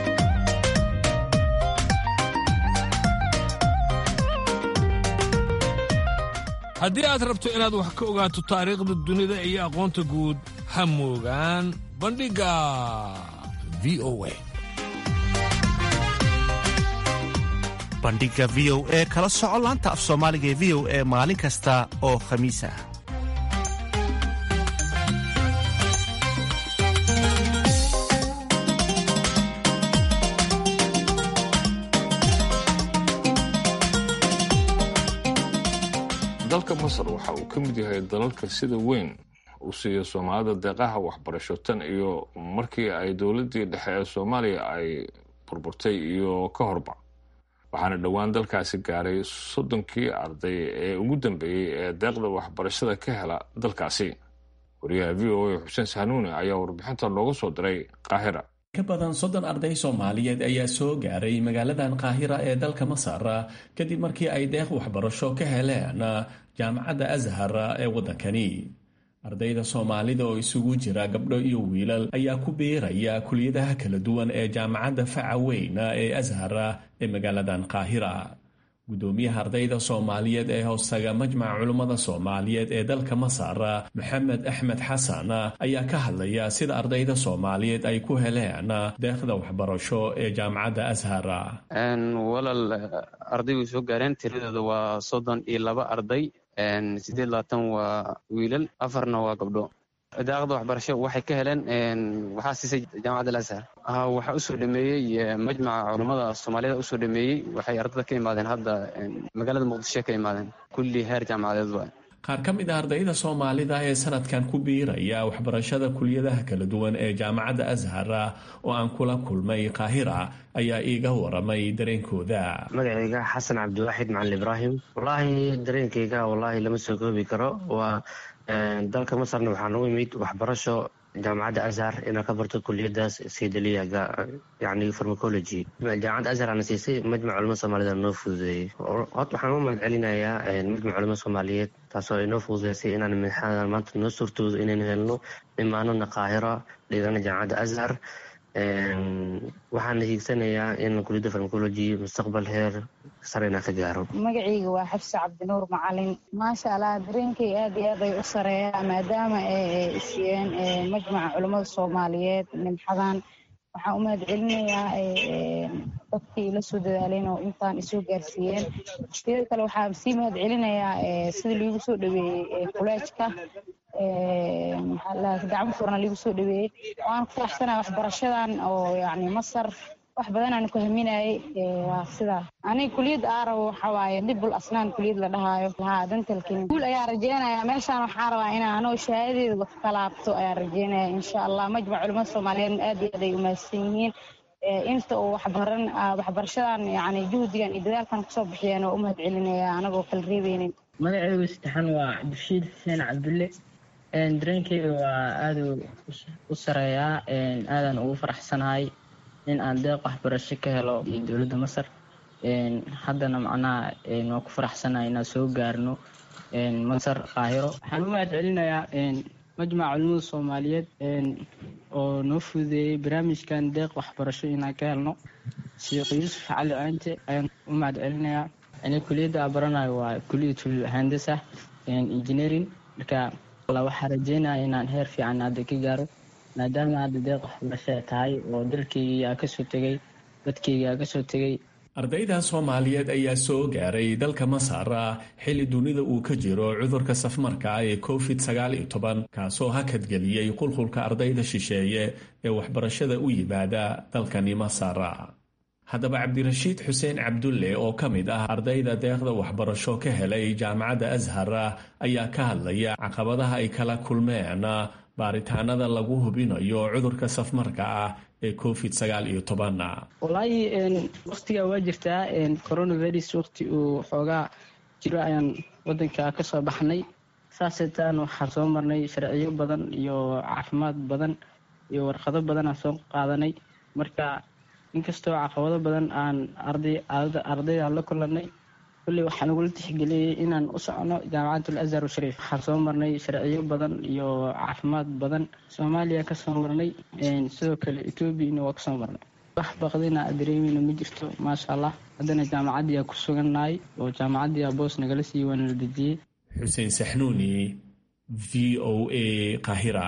haddii aad rabto inaad wax ka ogaato taariikhda dunida iyo aqoonta guud ha moogaan bandhigga v o a bandhiga v o e kala soco laanta af soomaaliga ee v o e maalin kasta oo khamiis ah dalka masar waxa uu ka mid yahay dalalka sida weyn u siiya soomaalida deeqaha waxbarasho tan iyo markii ay dowladdii dhexe ee soomaaliya ay burburtay iyo ka horba waxaana dhowaan dalkaasi gaaray soddonkii arday ee ugu dambeeyey ee deeqda waxbarashada ka hela dalkaasi wariyaha v o a xuseen sahnuune ayaa warbixinta looga soo diray qaahira ka badan soddon arday soomaaliyeed ayaa soo gaaray magaaladan qaahira ee dalka masar kadib markii ay deeq waxbarasho ka heleen jaamacadda ashar ee waddankani ardayda soomaalida oo isugu jira gabdho iyo wiilal ayaa ku biiraya kuliyadaha kala duwan ee jaamacadda faca weyn ee ashar ee magaaladan qaahira gudoomiyaha ardayda soomaaliyeed ee hoostaga majmaca culummada soomaaliyeed ee dalka masar maxamed axmed xasan ayaa ka hadlaya sida ardayda soomaaliyeed ay ku heleen deeqda waxbarasho ee jaamacadda ashar walal arday way soo gaareen tiradooda waa soddon iyo laba arday sideed labaatan waa wiilal afarna waa gabdho daaqda waxbarasho waxay ka heleen waxaa siisay jaamacadda alashar waxaa usoo dhameeyey majmaca culummada soomaaliyada usoo dhameeyey waxay ardada ka imaadeen hadda magaalada muqdisho ka imaadeen kulli heer jaamacadeed waa qaar ka mid a ardayda soomaalida ee sanadkan ku biiraya waxbarashada kuliyadaha kala duwan ee jaamacadda ashar oo aan kula kulmay qaahira ayaa iiga waramay dareenkooda magacayga xasan cabdiwaaxid macalin ibraahim wallaahi dareenkayga wallaahi lama soo koobi karo waa dalka masarna waxaa nagu imid waxbarasho jaamacadda ashar inaan ka barto kuliyadaas saydaliya yani farmacology jaamacadda ashar ana siisay majmac culamo soomaaliyed noo fududeeyey horta waxaan u mahad celinayaa majmac culamo soomaaliyeed taasoo ay noo fududeysay inaan madaxadan maanta noo suurtoodo inaynu helno imaanona qaahira dhigana jaamacadda ashar waxaana hiigsanayaa in kuliyadda farmacology mustaqbal heer sare inaan ka gaaro magacayga waa xabsi cabdinuur macalin maasha allah dareenkay aad iyo aad ay u sareeyaa maadaama ay siiyeen majmaca culummada soomaaliyeed nimxadan waxaan u mahad celinayaa dadkii la soo dadaaleen oo intaan isoo gaarsiiyeen sidoo kale waxaan sii mahad celinayaa sida liigu soo dhaweeyey kuleejka gacmo furna liigu soo dhaweeyey waan ku faraxsanaa waxbarashadan oo yani masar wax badan aan ku haminayay waa sidaa aniga kuliyad aarab waxa waaye dibul asnaan kuliyad la dhahaayo haa dantalkin guul ayaa rajeynaya meeshaan waxaa rabaa inaan anoo shahaadadeeda ka laabto ayaa rajeynaya insha allah majmac culimada soomaaliyeed aad iyo aad ay umahadsan yihiin inta uu waxbaran waxbarashadan yani juhdigan iyo dadaalkan kusoo bixiyeen oo u mahad celinaya anagoo kala reebeynin magacaygu saddexan waa cabdishiid xuseen cabdulle dareenkeyga waa aada u sareeyaa aadaan ugu faraxsanahay in aan deeq waxbarasho ka helo dowladda masar haddana macnaha waa ku faraxsanahay inaan soo gaarno masar qaahiro waxaan u mahad celinayaa majmaca culimada soomaaliyeed oo noo fududeeyey barnaamijkan deeq waxbarasho inaan ka helno sheekh yuusuf cali aante ayaan u mahad celinayaa ani kuliyadda aan baranayo waa kuliyatul handasa engineering marka waxaa rajeynaya inaan heer fiican hadda ka gaaro maadaama hadda deeq waxbarasho tahay oo dalkeygii aa kasoo tegay dadkeygii aa kasoo tegay ardayda soomaaliyeed ayaa soo gaaray dalka masar xilli dunida uu ka jiro cudurka safmarka ee covid sagaal iyo toban kaasoo hakadgeliyey qulqulka ardayda shisheeye ee waxbarashada u yimaada dalkani masar haddaba cabdirashiid xuseen cabdulle oo ka mid ah ardayda deeqda waxbarasho ka helay jaamacadda ashar ayaa ka hadlaya caqabadaha ay kala kulmeen baaritaanada lagu hubinayo cudurka safmarka ah ee covid sagaal iyo toban wallaahi waktigaa waa jirtaa coronavirus wakti uu xoogaa jiro ayaan wadanka kasoo baxnay saaseetaan waxaan soo marnay sharciyo badan iyo caafimaad badan iyo warqado badan aan soo qaadanay marka inkastoo caqabado badan aan ardayda la kulanay kulley waxaa nagula tixgeliyey inaan u socono jaamacatul azhar shariif waxaan soo marnay sharciyo badan iyo caafimaad badan soomaaliya kasoo marnay sidoo kale etoobiyana waa kasoo marnay wax baqdina dareemeyna ma jirto maasha allah haddana jaamacaddiyaa ku sugannahay oo jaamacaddiyaa boos nagala siiye waana la dejiyey xuseen saxnuuni v o a qahira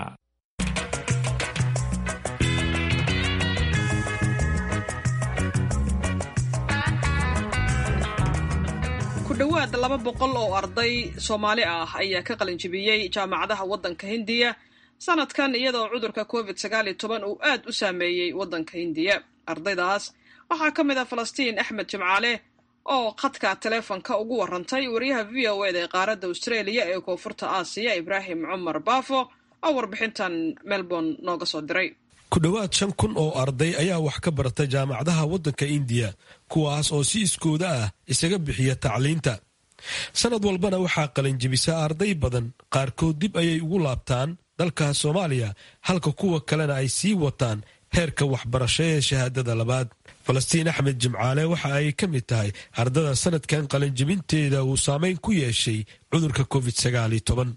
ku dhowaad laba boqol oo arday soomaali ah ayaa ka qalinjibiyey jaamacadaha waddanka hindiya sanadkan iyadoo cudurka covid sagaal iyo toban uu aad u saameeyey waddanka hindiya ardaydaas waxaa ka mid ah falastiin axmed jimcaale oo khadka taleefonka ugu warantay wariyaha v o eda ee qaaradda australia ee koonfurta aasiya ibraahim cumar baafo oo warbixintan melbourne nooga soo diray ku dhowaad shan kun oo arday ayaa wax ka barata jaamacadaha waddanka indiya kuwaas oo si iskooda ah isaga bixiya tacliinta sanad walbana waxaa qalinjibisa arday badan qaarkood dib ayay ugu laabtaan dalka soomaaliya halka kuwa kalena ay sii wataan heerka waxbarasho ee shahaadada labaad falastiin axmed jimcaale waxa ay ka mid tahay ardada sanadkan qalinjibinteeda uu saameyn ku yeeshay cudurka covid sagaal iyo toban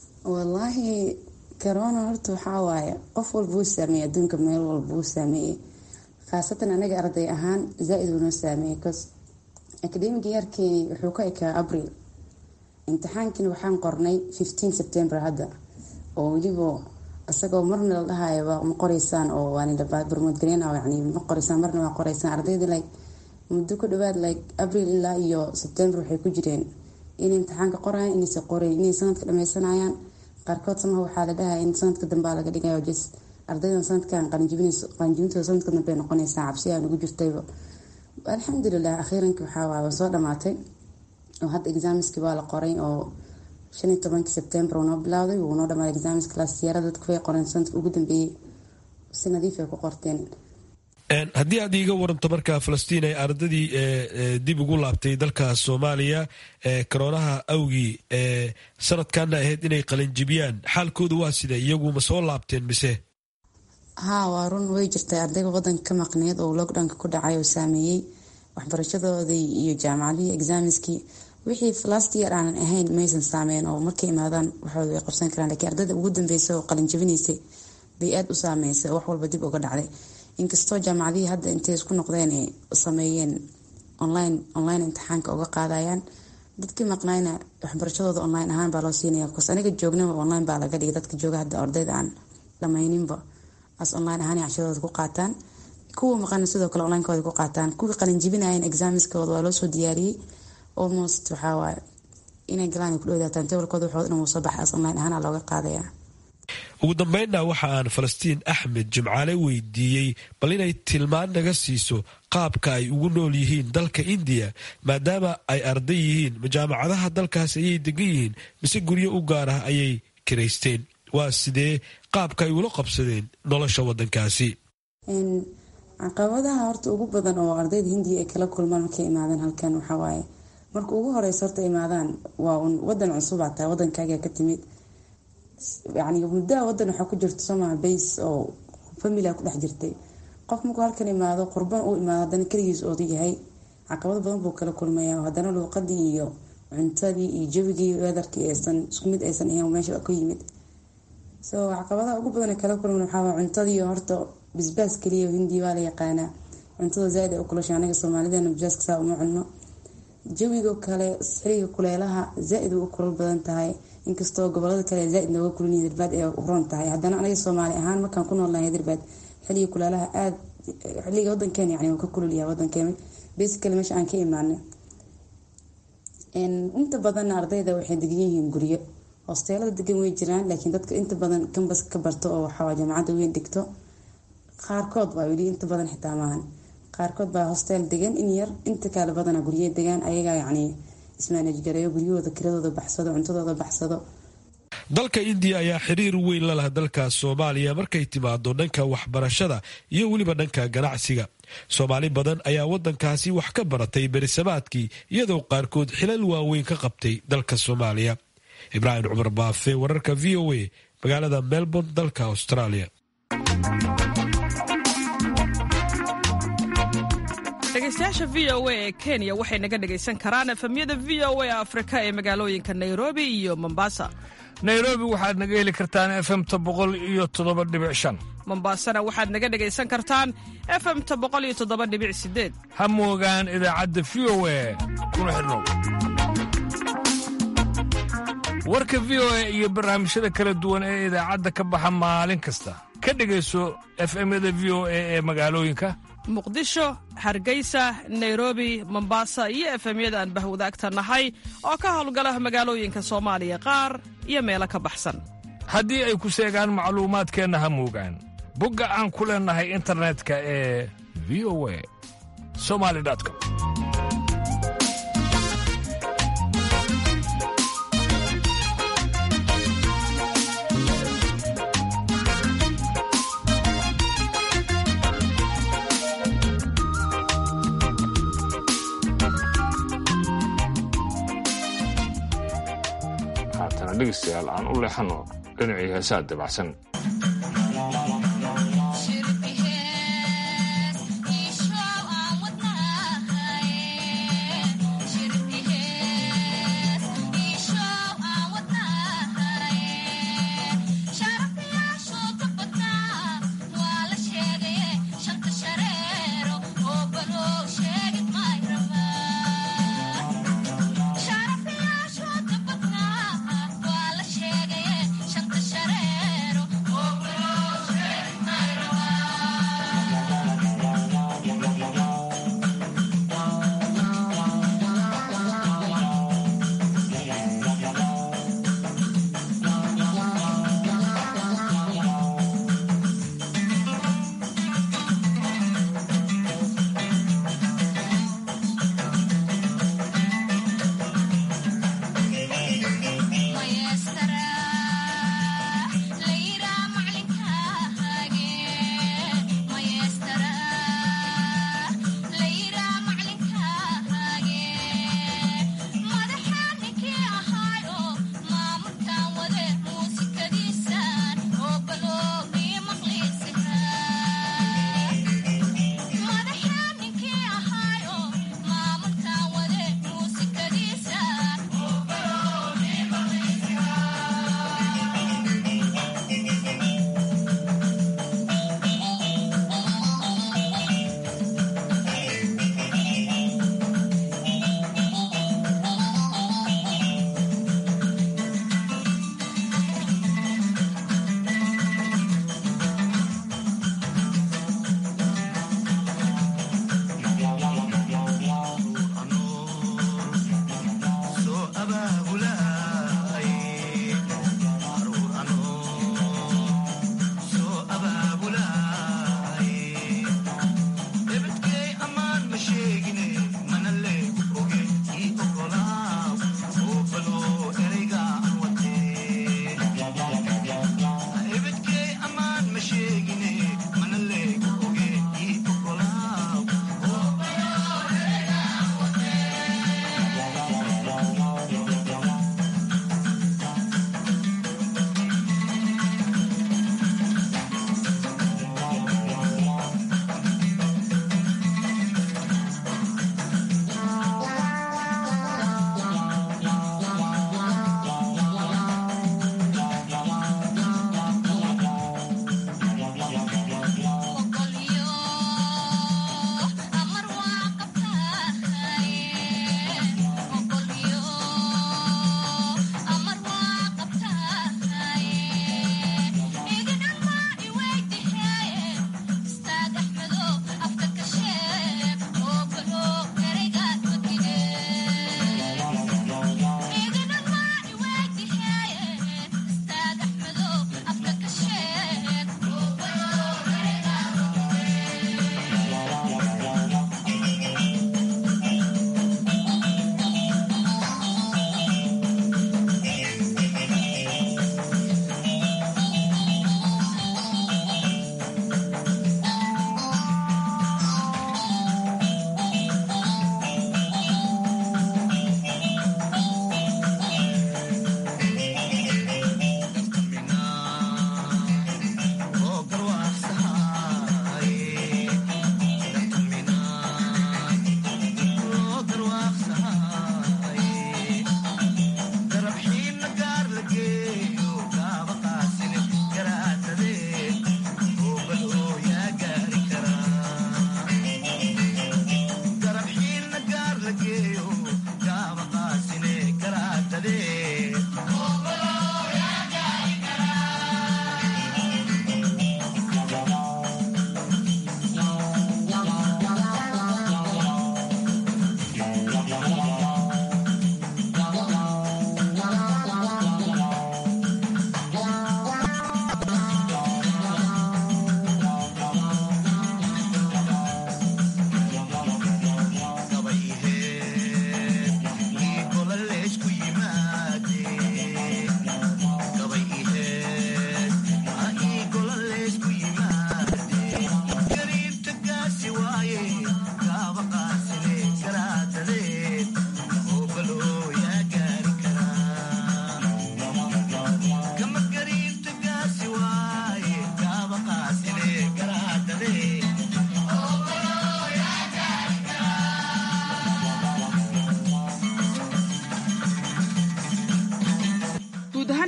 corona horta waxaa waaye qof walba wuu saameeyey adduunka meel walba wuu saameeyey khaasatan anaga arday ahaan zaa-id wuu noo saameeyey cos academic yeerkeeni wuxuu ka ekaa abril imtixaankiina waxaan qornay fifteen september hadda oo weliba isagoo marna la dhahayo ma qoreysaan oo waanbarmoodgareen yani ma qoreysaan marna waa qoreysaan ardayda like muddo ku dhawaad like abril ilaa iyo september waxay ku jireen inay imtixaanka qorayaan inaysa qorayn inay sanadka dhameysanayaan qaarkood samaha waxaa la dhahay in sanadka dambea laga dhigayo jes ardaydan sanadkan qalinjibintooda sanadka dambe noqonaysaa cabsi aan ugu jirtayba alxamdulilah akhiiranki waxaa waay waa soo dhamaatay oo hadda exaamiskii waa la qoray oo shan iyo tobankii sebtembar uu noo bilowday wuu noo dhamaaday exaamiska laasiyara dadku way qoreen sanadka ugu dambeeyey si nadiif ay ku qorteen haddii aad iiga waranto markaa falastiin ay ardadii dib ugu laabtay dalka soomaaliya koroonaha awgii sanadkaana ahayd inay qalinjibiyaan xaalkooda waa sida iyagu ma soo laabteen mise haa waa run way jirtay ardayga wadanka ka maqneed oo lockdownka ku dhacay oo saameeyey waxbarashadoodii iyo jaamacadihii exaamiskii wixii last year aanan ahayn maysan saameyn oo markay imaadaan waxooda way qabsan karaan lakiin ardayda ugu dambeysa oo qalinjibinaysay bay aada u saameysay oo wax walba dib uga dhacday inkastoo jaamacadihii hadda intay isku noqdeen ay sameeyeen online online imtixaanka uga qaadayaan dadkii maqnayna waxbarashadooda online ahaan baa loo siinaya bcause aniga joognaba online baa laga dhigay dadka jooga hadda ardayda aan dhamayninba as online ahaan cashadooda ku qaataan kuwa maqana sidoo kale onlinekooda ku qaataan kuwii qalinjibinayan exaamiskooda waa loosoo diyaariyey almost waxaa waaye inay galaan ku dhowdaataan tabalkooda waxooda dhan wuu soo baxay as online ahaan looga qaadaya ugu dambeynna waxa aan falastiin axmed jimcaale weydiiyey bal inay tilmaan naga siiso qaabka ay ugu nool yihiin dalka indiya maadaama ay arday yihiin jaamacadaha dalkaas ayay degan yihiin mise guryo u gaar ah ayay kiraysteen waa sidee qaabka ay ula qabsadeen nolosha wadankaasi caqabadaha horta ugu badan oo ardayda hindiya ay kala kulmaan markay imaadeen halkan waxawaaye marka ugu horeysa horta imaadaan waa un wadan cusubaa tahay wadankaaga ka timid yani muddaa wadan waxaa ku jirta somaha base oo familia ku dhex jirtay qof markuu halkan imaado qurban uu imaado haddana keligiis oodu yahay caqabado badan buu kala kulmaya haddana luuqadii iyo cuntadii iyo jawigii weedarkii aysan isku mid aysan ahayn meesha ku yimid so caqabadaha ugu badan kala kulman waxaa cuntadiiyo horta bisbaas keliya hindiya waa la yaqaanaa cuntada zaaid ay u kulasha anaga soomaalidana bisbaaska saa uma cunno jawigo kale xiliga kuleelaha zaaid u kulal badan tahay inkastoo gobolada kale zaaid nooga kulin hidirbaad ee uron tahay haddana anaga soomaali ahaan markaan ku noolnahay hidirbaad xiliga kuleelaha aad xiliga wadankeena yani ka kululyaha wadankeena basically meesha aan ka imaanay inta badanna ardayda waxay degan yihiin guryo hosteelada degan way jiraan laakiin dadka inta badan kambas ka barto oo waxaa jaamacadda weyn dhigto qaarkood baa weli inta badan xitaa maahan qaarkood baa hosteel degan in yar inta kale badana gurye degaan ayagaa yacni ismaanajgareeyo guryahooda kiradooda baxsado cuntadooda baxsado dalka indiya ayaa xiriir weyn la laha dalka soomaaliya markay timaado dhanka waxbarashada iyo weliba dhanka ganacsiga soomaali badan ayaa wadankaasi wax ka baratay berisamaadkii iyadoo qaarkood xilal waaweyn ka qabtay dalka soomaaliya ibraahim cumar baafe wararka v o a magaalada melbourne dalka australia dhegeystayaasha v o a ee kenya waxay naga dhegaysan karaan efemyada v o a afrika ee magaalooyinka nairobi iyo mombasa nairobi waxaad naga heli kartaan efemta boqol iyo toddoba dhibic shan mombasana waxaad naga dhegaysan kartaan efemta boqol iyo toddoba dhibic sideed ha moogaan idaacadda v o a kuna xidhnow warka v o a iyo barnaamijyada kala duwan ee idaacadda ka baxa maalin kasta ka dhegayso efemyada v o a ee magaalooyinka muqdisho hargeysa nairobi mombasa iyo efemyada aan bahwadaagta nahay oo ka howlgala magaalooyinka soomaaliya qaar iyo meelo ka baxsan haddii ay ku seegaan macluumaadkeenna ha moogaan bogga aan ku leennahay internetka ee v o a somali com haatana dhegaystayaal aan u leexanno dhinacii heesaa dabacsan Shanta shareero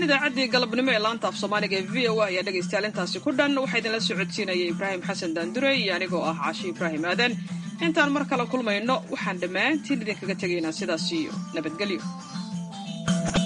idaacaddii galabnimo ee laanta af soomaaliga ee v o a ayaa dhegaystayaal intaasi ku dhan waxaa idinla socodsiinaya ibraahim xasan daandurey iyo anigoo ah caashi ibraahim aadan intaan mar kale kulmayno waxaan dhammaantiin idinkaga tegaynaa sidaas iyo nabadgelyo